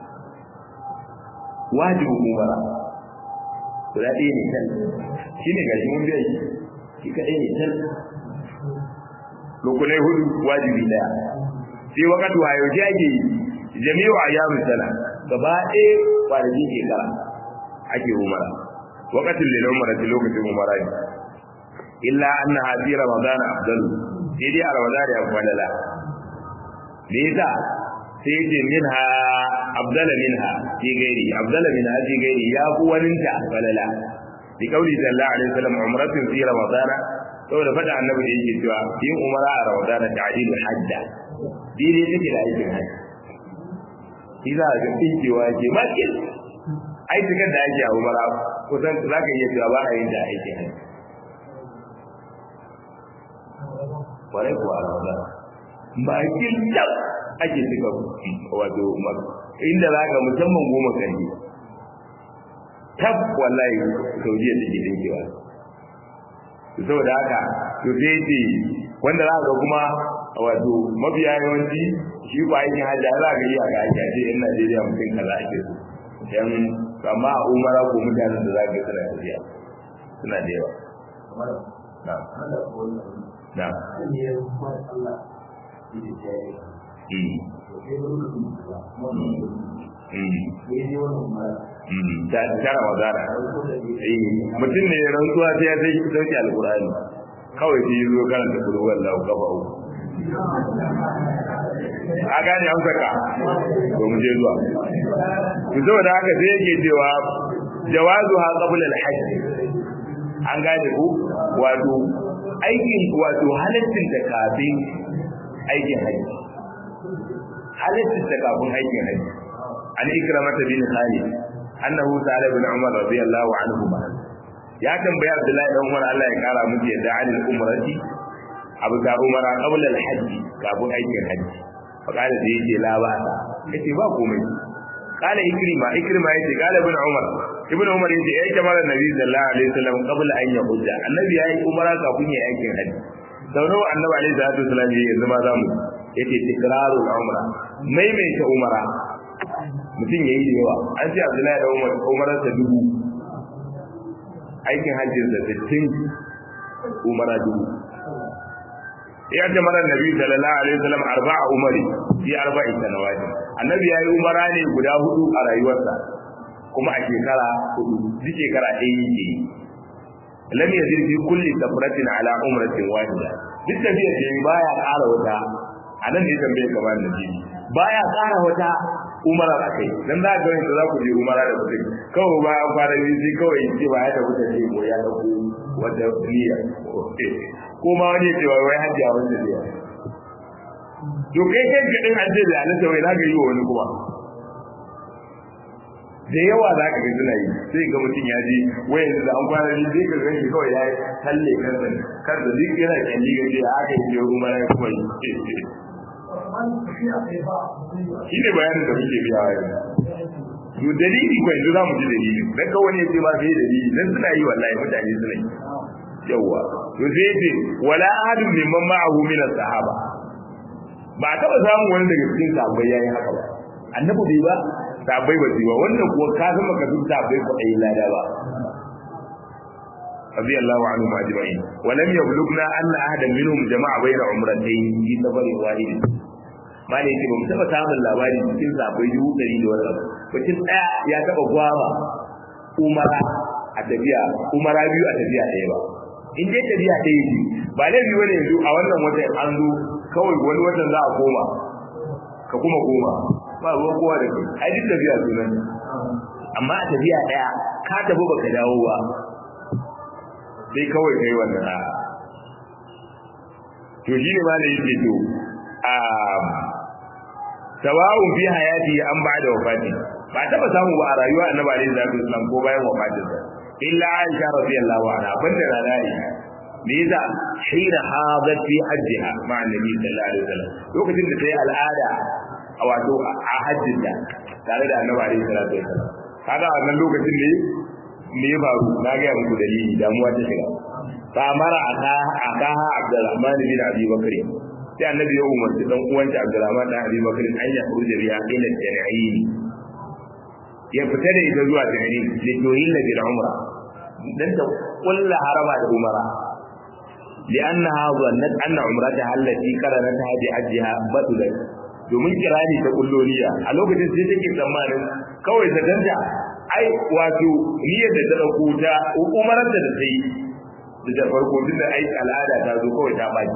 wajibin umara guda ɗaya ne can shi ne gashi mun biya shi shi kaɗai ne can rukunai hudu wajibi ɗaya sai wakatu a yau ake jami'u a yamin sana gaba ɗaya kwanakin shekara ake umara wakatin lila umara ta lokacin umara ne illa anna hadi ramadan afdalu sai dai a ramadan ya falala me yasa sai ce minha abdala minha fi gairi abdala minha fi gairi ya fi waninta falala bi kauli sallallahu alaihi wasallam umratun fi ramadan saboda fada annabi da yake cewa yin umara a ramadan ta'dilu hajja dai take da aikin hajji shi za a ga dinkewa ke makin aikin da ake a umara kusan za ka iya cewa ba a yin da aikin hajji kwarai kuwa a ramadan bakin dab ake cika wato inda za ka musamman goma kan yi tab wallahi saudiya take dinkewa saboda haka to sai ce wanda za ka kuma wato mafiya yawanci shi ko aikin hajji za ka yi a ga ake ce yan Najeriya mutum kaza ake so yan amma a umara ko mutanen da za ka suna tafiya suna da yawa na na ta tara magana mutum ne rantsuwa sai ya sai sauke alkurani kawai sai yi zo karanta kurwan lau kafa uku a gane an saka to mu je zuwa to saboda haka sai yake cewa jawazu ha qabla al-hajj an gane ku wato aikin wato halaccin da kafin aikin hajji halaccin da kafin aikin hajji an ikramata bin khalid annahu sa'ala ibn umar radiyallahu anhu ya tambaya abdullahi dan umar Allah ya kara miki yadda anil umrati abu da umara qabla al-hajj kafin aikin hajji fa kana da yake la ba yace ba komai kana ikrima ikrima yace kana ibn umar ibn umar yace ya jama'ar nabi sallallahu alaihi wasallam qabla an yahujja annabi yayi umara kafin ya aikin hajji sau nawa annabi alaihi salatu wasallam yayi yanzu ma zamu yace tikrarul umra maimaita umara mutum yayi da yawa an ce abdullahi da umar umararsa dubu aikin hajjin da sittin umara dubu ya ce mara nabi sallallahu alaihi wasallam arba'a umari fi arba'i sanawat annabi yayi umara ne guda hudu a rayuwarsa kuma a shekara hudu duk shekara ɗaya yake yi lam yazid fi kulli safratin ala umratin wahida duk tafiya ce baya ƙara wata anan ne tambaye kamar nabi baya ƙara wata umara a kai dan za ka ga za ku je umara da mutum kawai ba an fara yi sai kawai in ce ba ya tafi da ko ya dauko wata niyya ko ma wani ya ce wai hajji a wanda zai to kai kai ka din hajji da alisa wai zaka yi wa wani kuma da yawa za ka ga suna yi sai ga mutum ya je wai yanzu da an fara yi sai ka ga shi kawai ya talle kansa kansa duk yana kyalli ga ce haka yi umara ya kuma yi shi ne bayanin da muke biya yanzu to dalili ko yanzu zamu ji dalili dan ka wani yace ma sai dalili dan suna yi wallahi mutane suna yi yawa to sai yace wala ahadun mimman ma'ahu min as-sahaba ba taba samun wani daga cikin sahabbai yayi haka ba annabi bai ba sahabbai ba ba wannan kuwa ka san maka duk sahabbai ko ayi lada ba رضي الله عنهم اجمعين ولم يبلغنا ان احدا منهم جمع بين عمرتين في سفر واحد ma ne yake ba mu taba samun labari cikin zabai dubu ɗari da wani abu mutum ɗaya ya taba gwama umara a tafiya umara biyu a tafiya ɗaya ba in dai tafiya ɗaya ce ba laifi wani yanzu a wannan watan an zo kawai wani watan za a koma ka kuma koma ba ruwan kowa da kai ai duk tafiya sunan amma a tafiya ɗaya ka tafi baka dawo ba sai kawai kai wannan a to shi ne ma da yake to sawa'un fi hayati an ba'da wafati ba taba samu ba a rayuwa annabi alaihi salatu wasallam ko bayan wafatin sa illa aisha radiyallahu anha banda na aisha me yasa hina hadat fi hajjiha ma annabi sallallahu alaihi wasallam lokacin da tayi al'ada a wato a hajjin da tare da annabi alaihi salatu wasallam kaga a wannan lokacin ne me ya faru na ga muku dalili damuwa ta shiga fa mara aka aka Abdurrahman bin Abi Bakr sai annabi ya umarci dan uwanta Abdurrahman da Abi Bakr an ya furuje biya ila tan'in ya fita da ita zuwa tan'in da yoyin bil umra dan ta kullu harama da umara لأنها ظنت أن عمرتها التي قرنتها بحجها بطلت domin kirani ta kulloniya a lokacin sai take tsammanin kawai ta danta ai wato niyyar da ta dauko ta umarar da ta yi da farko tun da ai al'ada ta zo kawai ta baki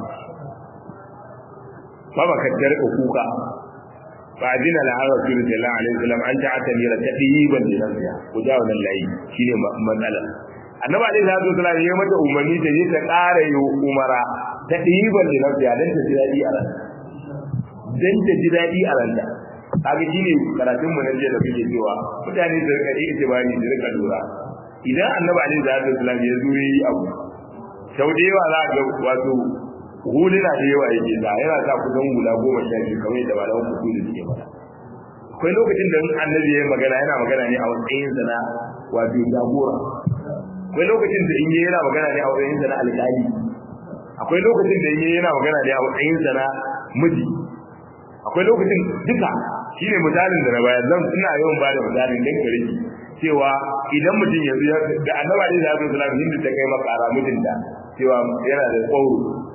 baba ka tarka kuka fa adina la hawa fi sallallahu alaihi wasallam an ta'ata mira tadiban li nafsiha ku jawo nan layi shine matsala annabi alaihi salatu wasallam ya mata umarni ta je ta ƙara yi umara tadiban li nafsiha dan ta ji dadi a ranta dan ta ji dadi a ranta kaga shine karatun mu na jiya da kuke cewa mutane su rika ita bani su rika lura idan annabi alaihi salatu wasallam ya zo yi abu sau da yawa za ga wato huluna da yawa yake da yana sa kusan hula goma sha biyu kamar yadda malaman kuku da suke faɗa akwai lokacin da annabi ya magana yana magana ne a matsayin sa na wato jagora akwai lokacin da in yana magana ne a matsayin sa na alƙali akwai lokacin da in yana magana ne a matsayin sa na miji akwai lokacin duka shine misalin da na bayar zan ina yawan ba da misalin dan kare cewa idan mutum yanzu da annaba ne da Abdul Salam hindu ta kai makara mutunta cewa yana da kwauro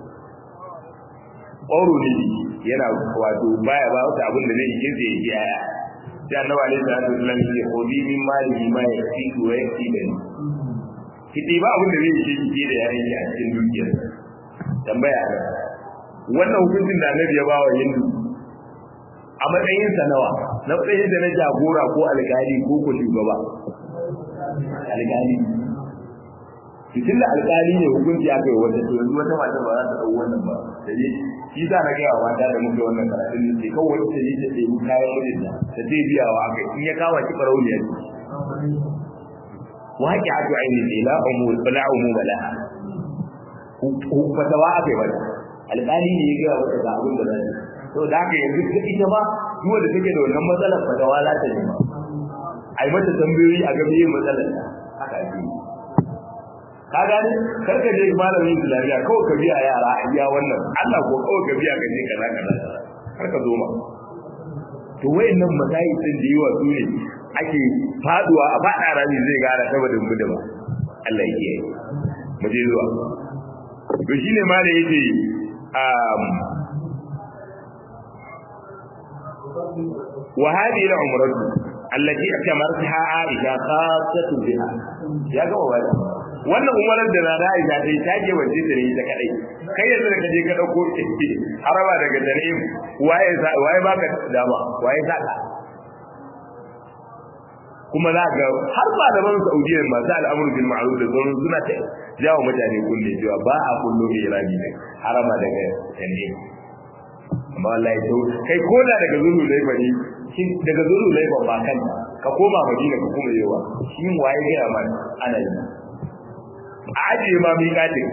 kwauro ne yana wato baya ba wata abin da zai yi zai yi yaya sai annaba ne da Abdul Salam ya kodi min mali ma ya fi wa ya fi da ni kiti ba abin da zai yi shi da yayin a cikin dukiyar tambaya wannan hukuncin da annabi ya ba wa hindu a matsayin sa nawa na matsayin da na jagora ko alƙali ko ko shugaba alƙali cikin da alƙali ne hukunci aka yi wata to yanzu wata mata ba za ta ɗau wannan ba da ne shi za na gaya wa mata da muke wannan karatun ne sai kawai wata ne ta ɗebi kayan mijinta ta zai biya wa aka in ya kama ki farauniya ce waƙi a to aini ne la umu la umu bala fatawa aka yi mata alƙali ne ya gaya wata ga abin da za ta to da haka yanzu ita ma duwa da take da wannan matsalar fatawa za ta nema ai mata tambayoyi a ga biye matsalar haka ake ka gani karka je malamin islamiyya kawai ka biya yara a iya wannan Allah ko kawai ka biya ka je kaza kaza har ka zo ma to wayannan masayi din da yawa su ne ake faduwa a fada rami zai gara ta badin budu ba Allah yake mu je zuwa to shine ma da yake um وهذه العمرة التي اعتمرتها عائشة خاصة بها يا جماعة wannan umarar da na Aisha dai ta je waje da ne ta kadai kai yanzu da kaje ka dauko haraba daga Tanim waye waye baka dama waye saka kuma za ga har ba da ban Saudiya masu al'amuru bil ma'ruf da sauran suna ta jawo mutane kunne cewa ba a kullo irani ne haraba daga Tanim amma wallahi to kai ko da daga zulu laifa ne shin daga zulu laifa ba kan ka koma madina ka kuma yawa shi waye ga ya man ana yi a ajiye ma mi katin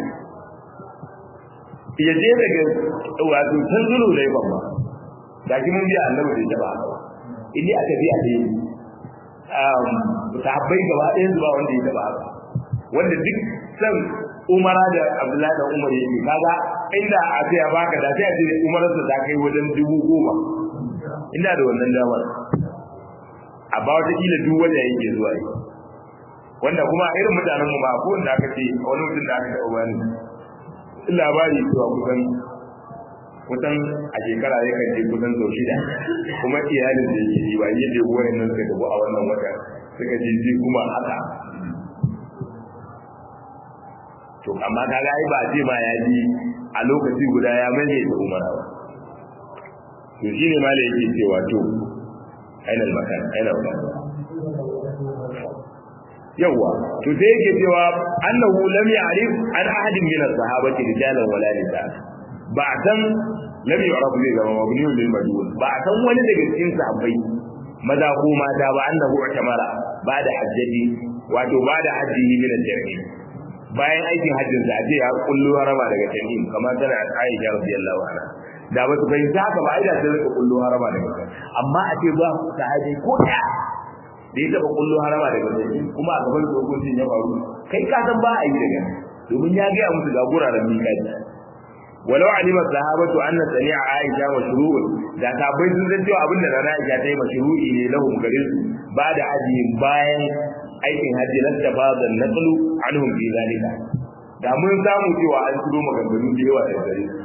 ya je daga wato san zulu laifa ba da ki mun biya annabi da ba inni aka biya ne um sahabbai gaba ɗayan zuwa wanda ya taba haka wanda duk san umara da abdullahi da umar yake kaga inda a ce ya baka da sai a ce umarar ta kai wajen dubu goma inda da wannan damar a ba wata kila duk wanda yake zuwa yi wanda kuma irin mutanen mu ba ko wanda aka ce wani mutum da aka taɓa bani labari cewa kusan kusan a shekara ya kan je kusan sau shida kuma iyalin da yake yi ba yi da uwayen nan suka tafi a wannan wata suka je ji kuma haka to amma kaga ai ba ce ma ya ji a lokaci guda ya mai da umara ba to shine ma da yake cewa to aina makan aina makan yawa to sai yake cewa annahu lam ya'rif an ahadin min as-sahabati rijalan wala nisa ba san lam yu'raf zai zama mabniun lil majhul ba san wani daga cikin sahabbai maza ko mata ba annahu utamara ba da hajjaji wato ba da hajji min al-jami' bayan aikin hajjin sa ce ya kullu harama daga tamim kamar tana Aisha radiyallahu anha da ba su fahimta haka ba aida sai rika kullu harama daga tamim amma a ce ba sahabi ko da da ya taba kullu harama daga tamim kuma a gaban dokokin ya faru kai ka san ba a yi daga domin ya ga musu ga guraren miƙati walau alima sahabatu anna sani'a Aisha mashru'un da sahabbai sun san cewa abinda na Aisha ta yi mashru'i ne lahum garin su ba da aji bayan aikin hajji na tafadar naqlu anhum fi zalika da mun samu cewa an turo maganganu da yawa da gare su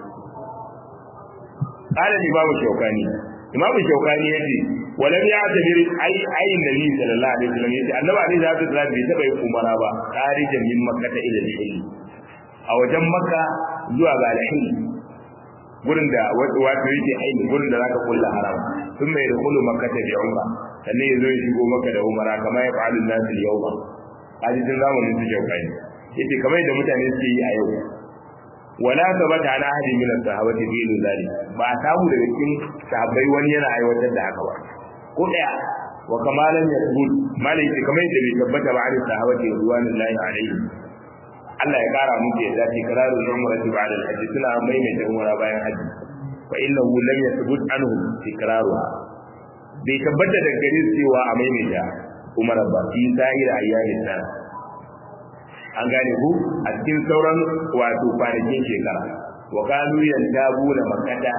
qala imamu shaukani imamu shaukani yace walam ya'tabir ai ai nabi sallallahu alaihi wasallam yace annabi alaihi salatu wasallam bai taba yin umara ba kharijan min makkah ila al-hill a wajen makka zuwa ga al-hill gurin da wato yake aini gurin da zaka kulla haram sun mai da kullu makka ta bi umra sannan ya zo ya shigo maka da umara kamar ya fa'alu nasu yau ba kaji tun zamanin su jaukai yace kamar da mutane suke yi a yau wala sabata ana ahadi min as-sahabati fi zalik ba samu daga cikin sahabbai wani yana aiwatar da haka ba ko daya wa kamalan yaqul malai ce kamar da bai tabbata ba ali sahabati radiyallahu alaihi Allah ya kara muke yadda ce kararu umrati ba'da al-hajj suna maimaita umra bayan hajji fa innahu lam yathbut anhum tikraruha bai tabbata da gare cewa a maimaita umar ba fi zahir ayyamin nan an gane ku a cikin sauran wato kwanakin shekara wa kanu yantabu da makata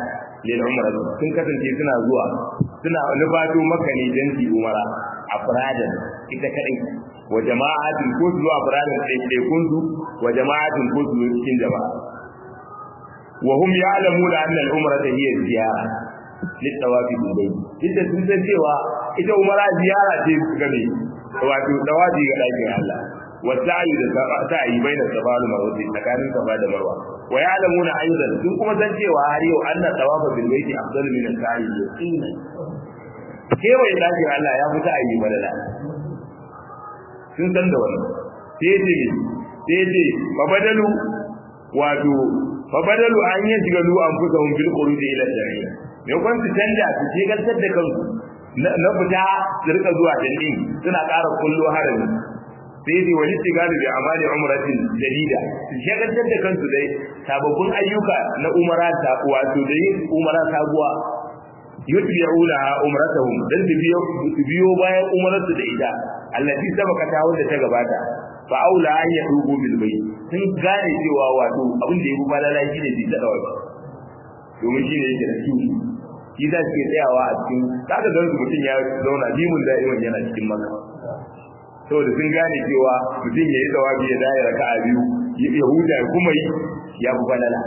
lil umra sun kasance suna zuwa suna nufato maka ne dan su umara afradan ita kadai wa jama'atin ko zuwa afradan sai kun su wa jama'atin ko su cikin jama'a wa hum ya'lamuna anna al-umrata hiya ziyara litawafi bil bayt inda sun san cewa ita umara ziyara ce ga me wato tawafi ga dakin Allah wa sa'i da sa'i baina safa da marwa tsakanin safa da marwa wa ya'lamuna aidan sun kuma san cewa har yau anna tawafa bil bayt afdalu min as-sa'i yaqinan kewaye dakin Allah ya fi sa'i badala sun san da wannan sai ce sai ce babadalu wato fabadalu an yi shiga lu an fusa hun bil khuruj ila shari'a me kun su canja su ce gantar da kansu na fita su rika zuwa dalili suna ƙara kullo harami sai dai wani tigalu bi amali umratin jadida su ce gantar da kansu dai sababbin ayyuka na umara ta wato da yin umara sabuwa yutbi'una umratahum dan su biyo su biyo bayan umararsu da ita allati sabaka ta wanda ta gabata fa aula an ya dubo bil bayt sun gane cewa wato abin da ya fi falala shi ne bisa da wani domin shi ne yake da su shi za su ke tsayawa a cikin kaga don su mutum ya zauna limun da'iman yana cikin maka saboda sun gane cewa mutum ya yi tsawabi ya daya raka a biyu ya huta ya kuma yi ya fi falala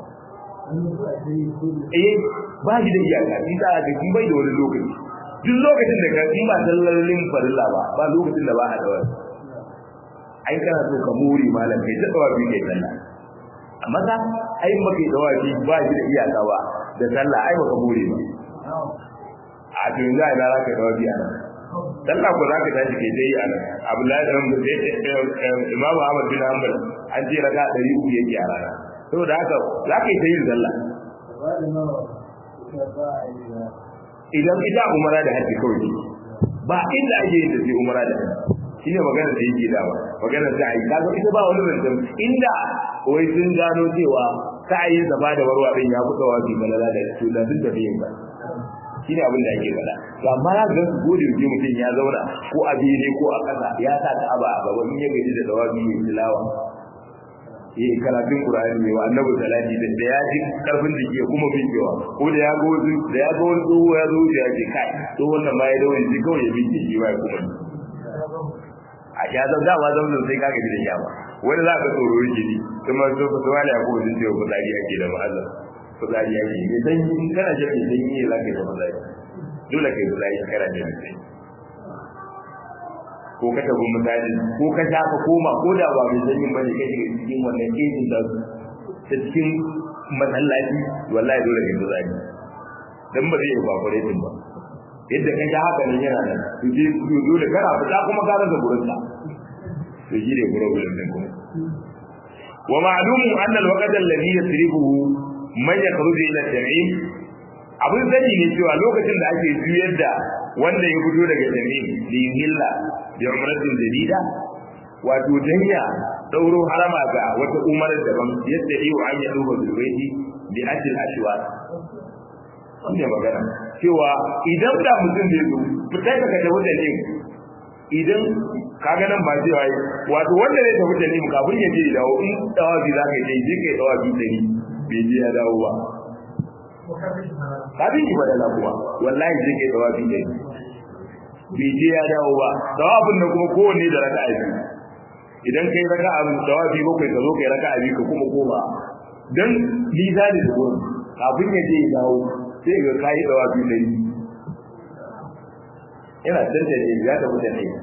eh ba shi da iyaka shi za a ga shi bai da wani lokaci duk lokacin da ka in ba sallolin farilla ba ba lokacin da ba a da wani ai kana so ka muri malam kai ta dawa kai sallah amma ka ai maka dawa bi ba shi da iyaka ba da sallah ai baka muri ba a to yanzu ai na ka dawa bi ana sallah ko zaka tashi kai dai ana Abdullahi dan Imam Ahmad bin Hanbal an ce raka 300 yake a rana saboda haka zaka yi ta yin sallah idan ita umara da haji kawai ba inda ake yin da sai umara da haji shine magana da yake dawa magana da ai kaga ita ba wani zancen inda wai sun gano cewa sa'ayin zaba da warwa din ya buɗe wa bi balala da su da duk da yin ba shine abin da ake faɗa to amma ya ga su gode ji mutum ya zauna ko a ne ko a ƙasa ya sa ta aba a gaba in ya gaji da dawabi ya tilawa yi karatun Qur'ani ne wa annabi salati da da ya ji karfin da ke kuma bincewa ko da ya ga wani da ya ga wani tsoho ya zo ya ce kai to wannan ma ya dawo ji kawai ya bince shi ba ya kuma a ya zan dama zan zan sai kaga da yawa wani za ka tsoro yake ni kuma so ka tsawala ya kuma jince ko tsari yake da ma'azza ko tsari yake ne dan in kana jin dan yi za ka yi ma'azza dole kai tsari kana jin sai ko ka tafi misali ko ka sha ka koma ko da ba mai sanyin bane kai shiga cikin wannan kejin da ta cikin masallaci wallahi dole kai tsari dan ba zai yi evaporating ba yadda ka ga haka nan yana nan to je dole kana fita kuma ka rasa gurin sa to shi ne gurin gurin din kuma wa ma'lumu anna al-waqt alladhi yasrifuhu man yakhruju ila al-jam'in abin sani ne cewa lokacin da ake juyar da wanda ya fito daga jami'in li hilla bi umratin jadida wato danya dauro harama ga wata umarar daban yadda iyo an ya duba zulwaiti bi ajil ashwat wannan magana cewa idan da mutum zai zo fita ka ka tafi da ne idan ka ga nan ba cewa yi wato wanda zai tafi da ne kafin ya je ya dawo in tawafi za ka je je kai tawafi dari bai je ya dawo ba kafin ki badala kuma wallahi je kai tawafi dari bai je ya dawo ba tawafin nan kuma kowanne da raka'a biyu idan kai raka'a tawafi bakwai ka zo kai raka'a biyu ka kuma koma dan mizani da gurin kafin ya je ya dawo sai ga kayi dawa biyu da yi yana tantance ne ya tafi da ne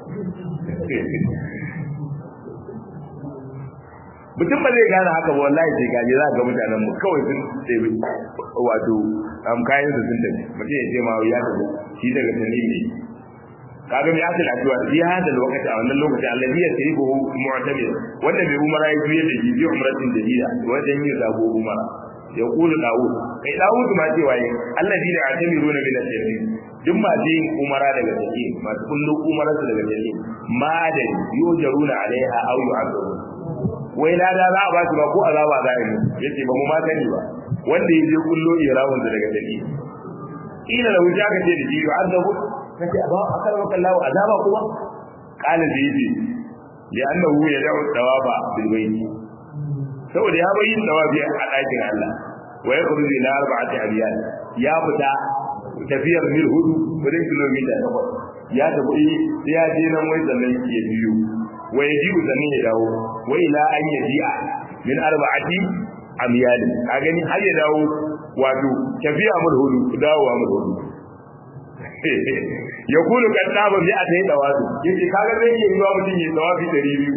mutum ba zai gane haka ba wallahi sai gaje za ga mutanen mu kawai sun tsaye wato am kayan su sun tafi mutum ya ce ma ya tafi shi daga tani ne kaga mai asali a cewa fi hada lokaci a wannan lokaci allazi ya sai buhu mu'tamir wanda bai umara ya juye da jibi umratin jadida wajen yin sabo umara ya kula dawud kai dawud ma cewa yi allazi da atamiruna min al-jannah duk ma yin umara daga take masu kullu umara daga take ma da yujaruna alaiha aw yu'adun wai lada za a ba su ba ko azaba za a yi yace ba mu ma sani ba wanda yaje kullo irawun daga take ila da wuta ka ce da shi yu'adabu kace ba akal maka Allah azaba kuma qala da yace li'annahu yad'u thawaba bil bayt saboda ya bayyin dawabi a dakin Allah wa yakhruju ila arba'ati abyad ya fita tafiyar mil hudu wurin kilomita takwas ya tafi sai ya je nan wai sannan ya biyu wa yaji'u sannan ya dawo wa ila an yaji'a min arba'ati amyalin a gani har ya dawo wato tafiya mil hudu dawowa mil hudu ya kulu kan daba bi a ta yi dawazu yace kaga zai iya yiwa mutum ya dawafi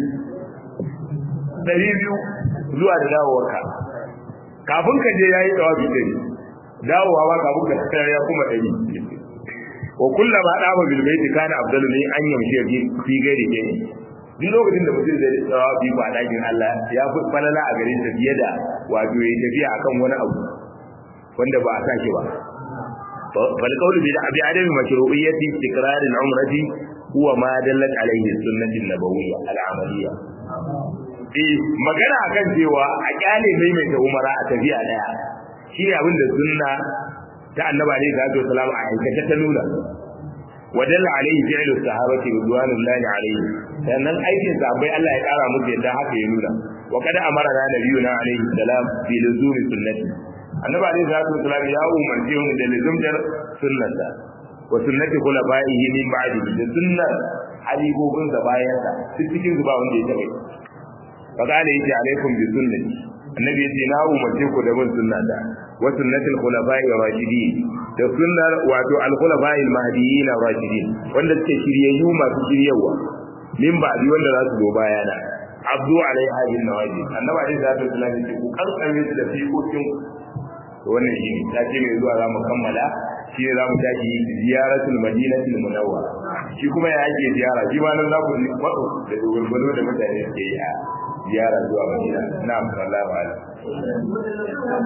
200 200 zuwa da dawowarka kafin ka je yayi dawafi 100 dawowa ba kafin ka tsaya ya kuma 100 wa kullama daba bil baiti kana afdalu min an yamshi fi gairi gani duk lokacin da mutum zai dawafi ba dakin Allah ya fi falala a garin sa fiye da wato yayi tafiya akan wani abu wanda ba a sake ba فالقول بعدم مشروعية تكرار العمرة هو ما دلت عليه السنة النبوية العملية eh magana akan cewa a kyale maimaita umara a tafiya daya shi ne abin da sunna ta annabi alaihi salatu wasalam a aikata ta nuna wadalla alaihi fi'lu sahabati ridwanullahi alaihi sannan aikin sahabbai Allah ya kara musu yadda haka ya nuna wa kada amara na nabiyuna alaihi salam bi luzumi sunnati annabi alaihi salatu wasalam ya umarce mu da luzumtar sunnata wa sunnati khulafaihi min ba'di da sunnar halibobin da bayan sa cikin zuba wanda ya tabe fa kana yace alaikum bi sunnati annabi yace na umarce ku da bin sunnata wa sunnatul khulafai rashidin da sunnar wato al khulafai al mahdiyyin rashidin wanda suke shiryayyu masu shiryawa min ba'di wanda za su zo bayana abdu alaiha bin nawaji annabi alaihi salatu wasalam yace ku kankame da fiƙoƙin wannan shi ne ta ce mai zuwa za mu kammala shi ne za mu tashi ziyaratul madinatul munawwara shi kuma ya ake ziyara shi ma nan za ku faɗo da dogarbano da mutane ke yi a ziyara zuwa madina na sallallahu alaihi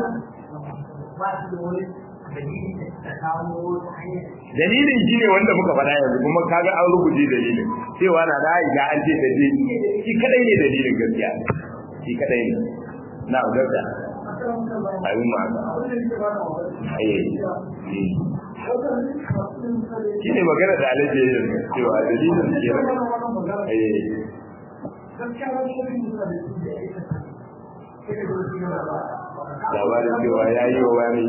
dalilin shi ne wanda muka faɗa yanzu kuma kaga an rubuce dalilin cewa na da aisha an ce ta je shi kadai ne dalilin gaskiya shi kadai ne na gaskiya abin ma shi ne magana da alaje yin cewa dalilin ke labarin cewa ya yi wa wani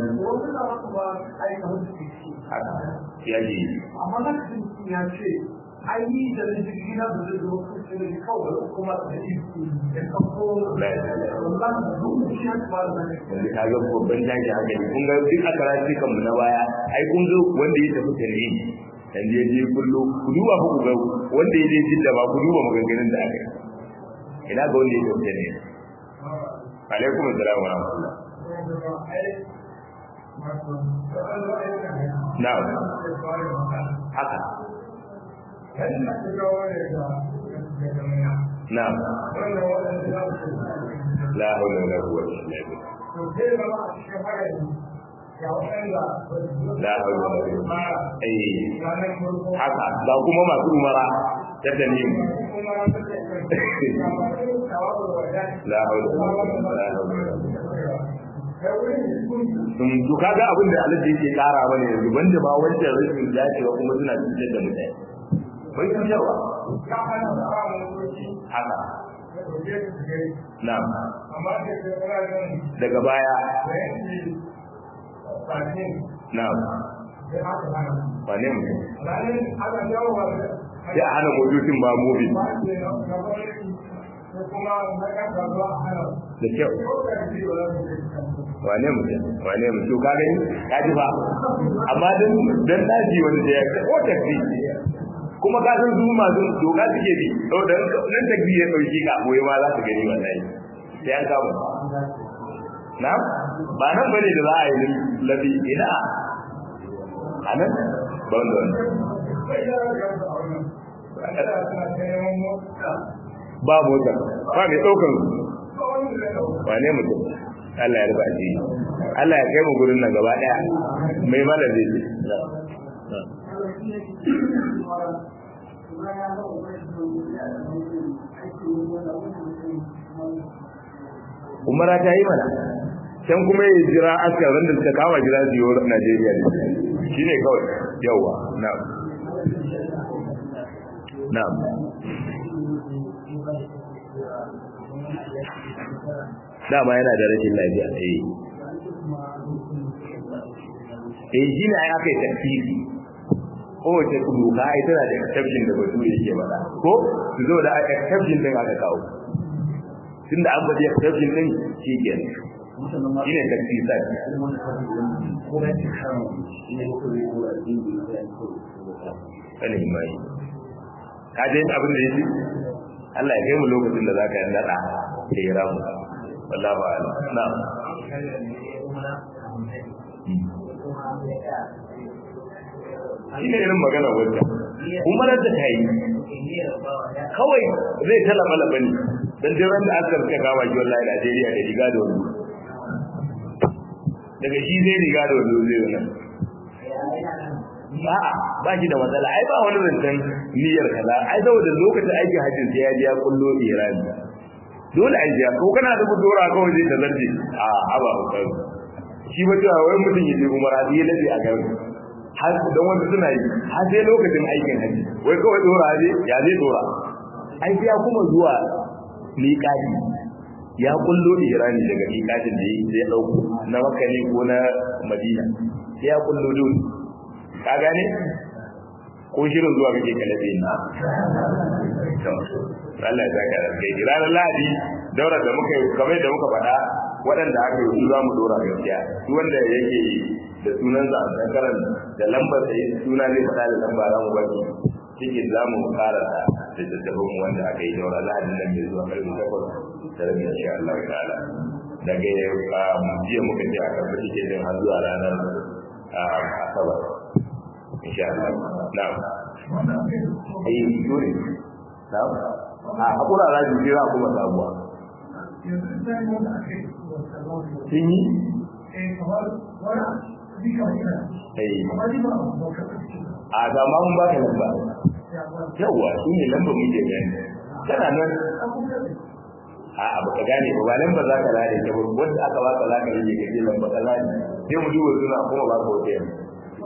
ya yi amma na ya ce ai ni da na jirgi na da zai zama kusa da kawai kuma da yi ya kafo wannan duk shi ya ba da ne wanda ka ga babban jaji haka ne kun ga duk a karatu kanmu na baya ai kun zo wanda ya tafi tare dan je je kullu ku duba ku ga wanda ya je jidda ba ku duba maganganun da aka yi ina ga wanda ya tafi tare alaikum assalam wa rahmatullah na'am haka na'am la hawla wala quwwata illa billah la hawla wala quwwata eh haka ga kuma masu umara ta tanim la hawla wala quwwata sun to kaga abin da Allah yake kara mana yanzu banda ba wancan rashin dacewa kuma suna cutar da mutane bai cutarwa haka na'am daga baya na'am ba ne mutum sai a hana motocin ba mobil da kyau wane mutum wane mutum ka gani ka ji ba amma dan dan daji wanda ya ko tafi kuma ka san su masu doka suke bi to dan nan tafi ya dauki ka boye ma za su gani wallahi sai an kama na ba nan bane da za a yi labi ina anan ba wanda ba mota ba mai ɗaukar wane mutum Allah ya rufa shi Allah ya kai mu gurin nan gaba daya mai mana zai ce umara ta yi mana can kuma ya jira askar wanda suka kama jira su yi Najeriya ne shi ne kawai yawa na'am na'am dama yana da rashin lafiya eh eh shi ne ai aka yi tafsiri kowace doka ai tana da exception da batu yake faɗa ko su zo da exception din aka kawo tunda an faɗi exception din shi ke shi ne tafsisa kana imani ka je abin da yake Allah ya kai mu lokacin da zaka nada da ya ramu wallahi ba na shi ne irin magana wanda kuma da ta yi kawai zai talaba labani dan jiran da aka rika gawa ki wallahi Najeriya da riga da wani daga shi zai riga da wani zai wannan a'a ba shi da matsala ai ba wani zancen niyyar kaza ai saboda lokacin aikin hajjin sai ya ji ya kullo irani dole ai ya ko kana da budura kawai zai ta zarje a haba kai shi ba cewa wai mutum ya je umara sai ya dace a garin har dan wanda suna yi har sai lokacin aikin hajji wai kawai dora ne ya zai dora ai sai ya kuma zuwa miƙati ya kullo irani daga miƙatin da ya dauko na makka ne ko na madina sai ya kullo dole ka gane ko shirin zuwa kake kalabe ni Allah ya saka da kai ranar Lahadi daura da muka kamar da muka faɗa waɗanda aka yi za mu dora gaskiya duk wanda yake da sunan sa a karan da lambar sa suna zai faɗa da lamba za mu baki cikin za mu fara da tattaɓin mu wanda aka yi daura Lahadi nan mai zuwa karfe takwas da rabi insha Allah ta'ala daga jiya muka je a karɓi cikin har zuwa ranar asabar insha Allah na'am ai dole na'am a hakura za ki jira kuma sabuwa sun yi a ga ma mun baka lamba yawa shi ne lamba mun je gani tana nan a abu ka gane ba ba lamba za ka lade ta wanda aka baka za ka rike ka je lamba ka lade sai mu duba suna kuma ba ka wata yanzu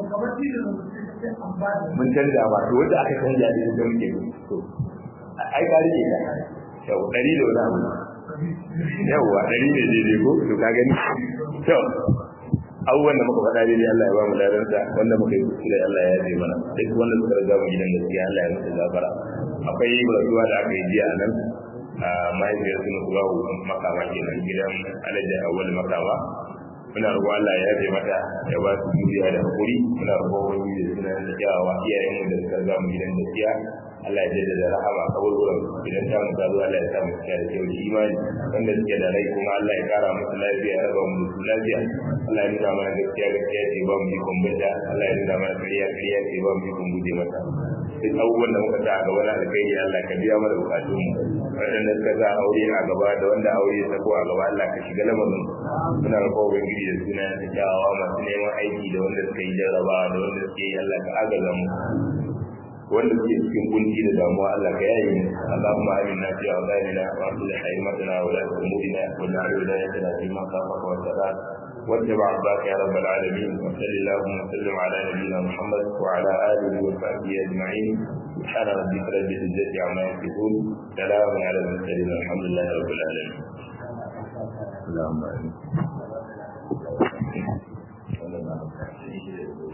mun canja ba to wanda aka canja da yadda muke to ai ka rike ka yau dari da wani abu yawwa dari ne daidai ko to ka gani to abubuwan da muka faɗa daidai Allah ya ba mu ladarsa wanda muka yi kuskure Allah ya yaje mana duk wanda suka riga mu gidan gaskiya Allah ya musu gafara akwai rasuwa da aka yi jiya a nan a mahaifiyar sunu kubahu makama kenan gidan alhaji awwal makama muna roƙon Allah ya yafe mata ya ba su juriya da hakuri muna roƙon wani da suna da kyawawa iyayen mu da suka riga mu gidan gaskiya Allah ya jaddada rahama a kaburburan idan ta mu tazo Allah ya sa mu cikin da kyau da imani wanda suke da rai kuma Allah ya kara musu lafiya ya raba mu su lafiya Allah ya nuna mana gaskiya gaskiya ce ba mu ikon bada Allah ya nuna mana kariya kariya ce ba mu ikon guje mata duk abubuwan da muka sa a gaba na alkhairi Allah ka biya mana bukatun mu waɗanda suka sa aure a gaba da wanda aure ya sako a gaba Allah ka shiga lamarin muna roƙon ubangiji da suna da kyawawa masu neman aiki da wanda suka yi jarrabawa da wanda suke yi Allah ka agaza mu wanda suke cikin kunci da damuwa Allah ka yaye mu Allahumma aminna fi awdanina wa aslih haymatana wa la umurina wa ja'al wilayatina fi man khafaka wa taqat واتبع عباك يا رب العالمين وصل اللهم وسلم على نبينا محمد وعلى اله وصحبه اجمعين سبحان ربك رب العزه عما يصفون سلام على المرسلين الحمد لله رب العالمين اللهم امين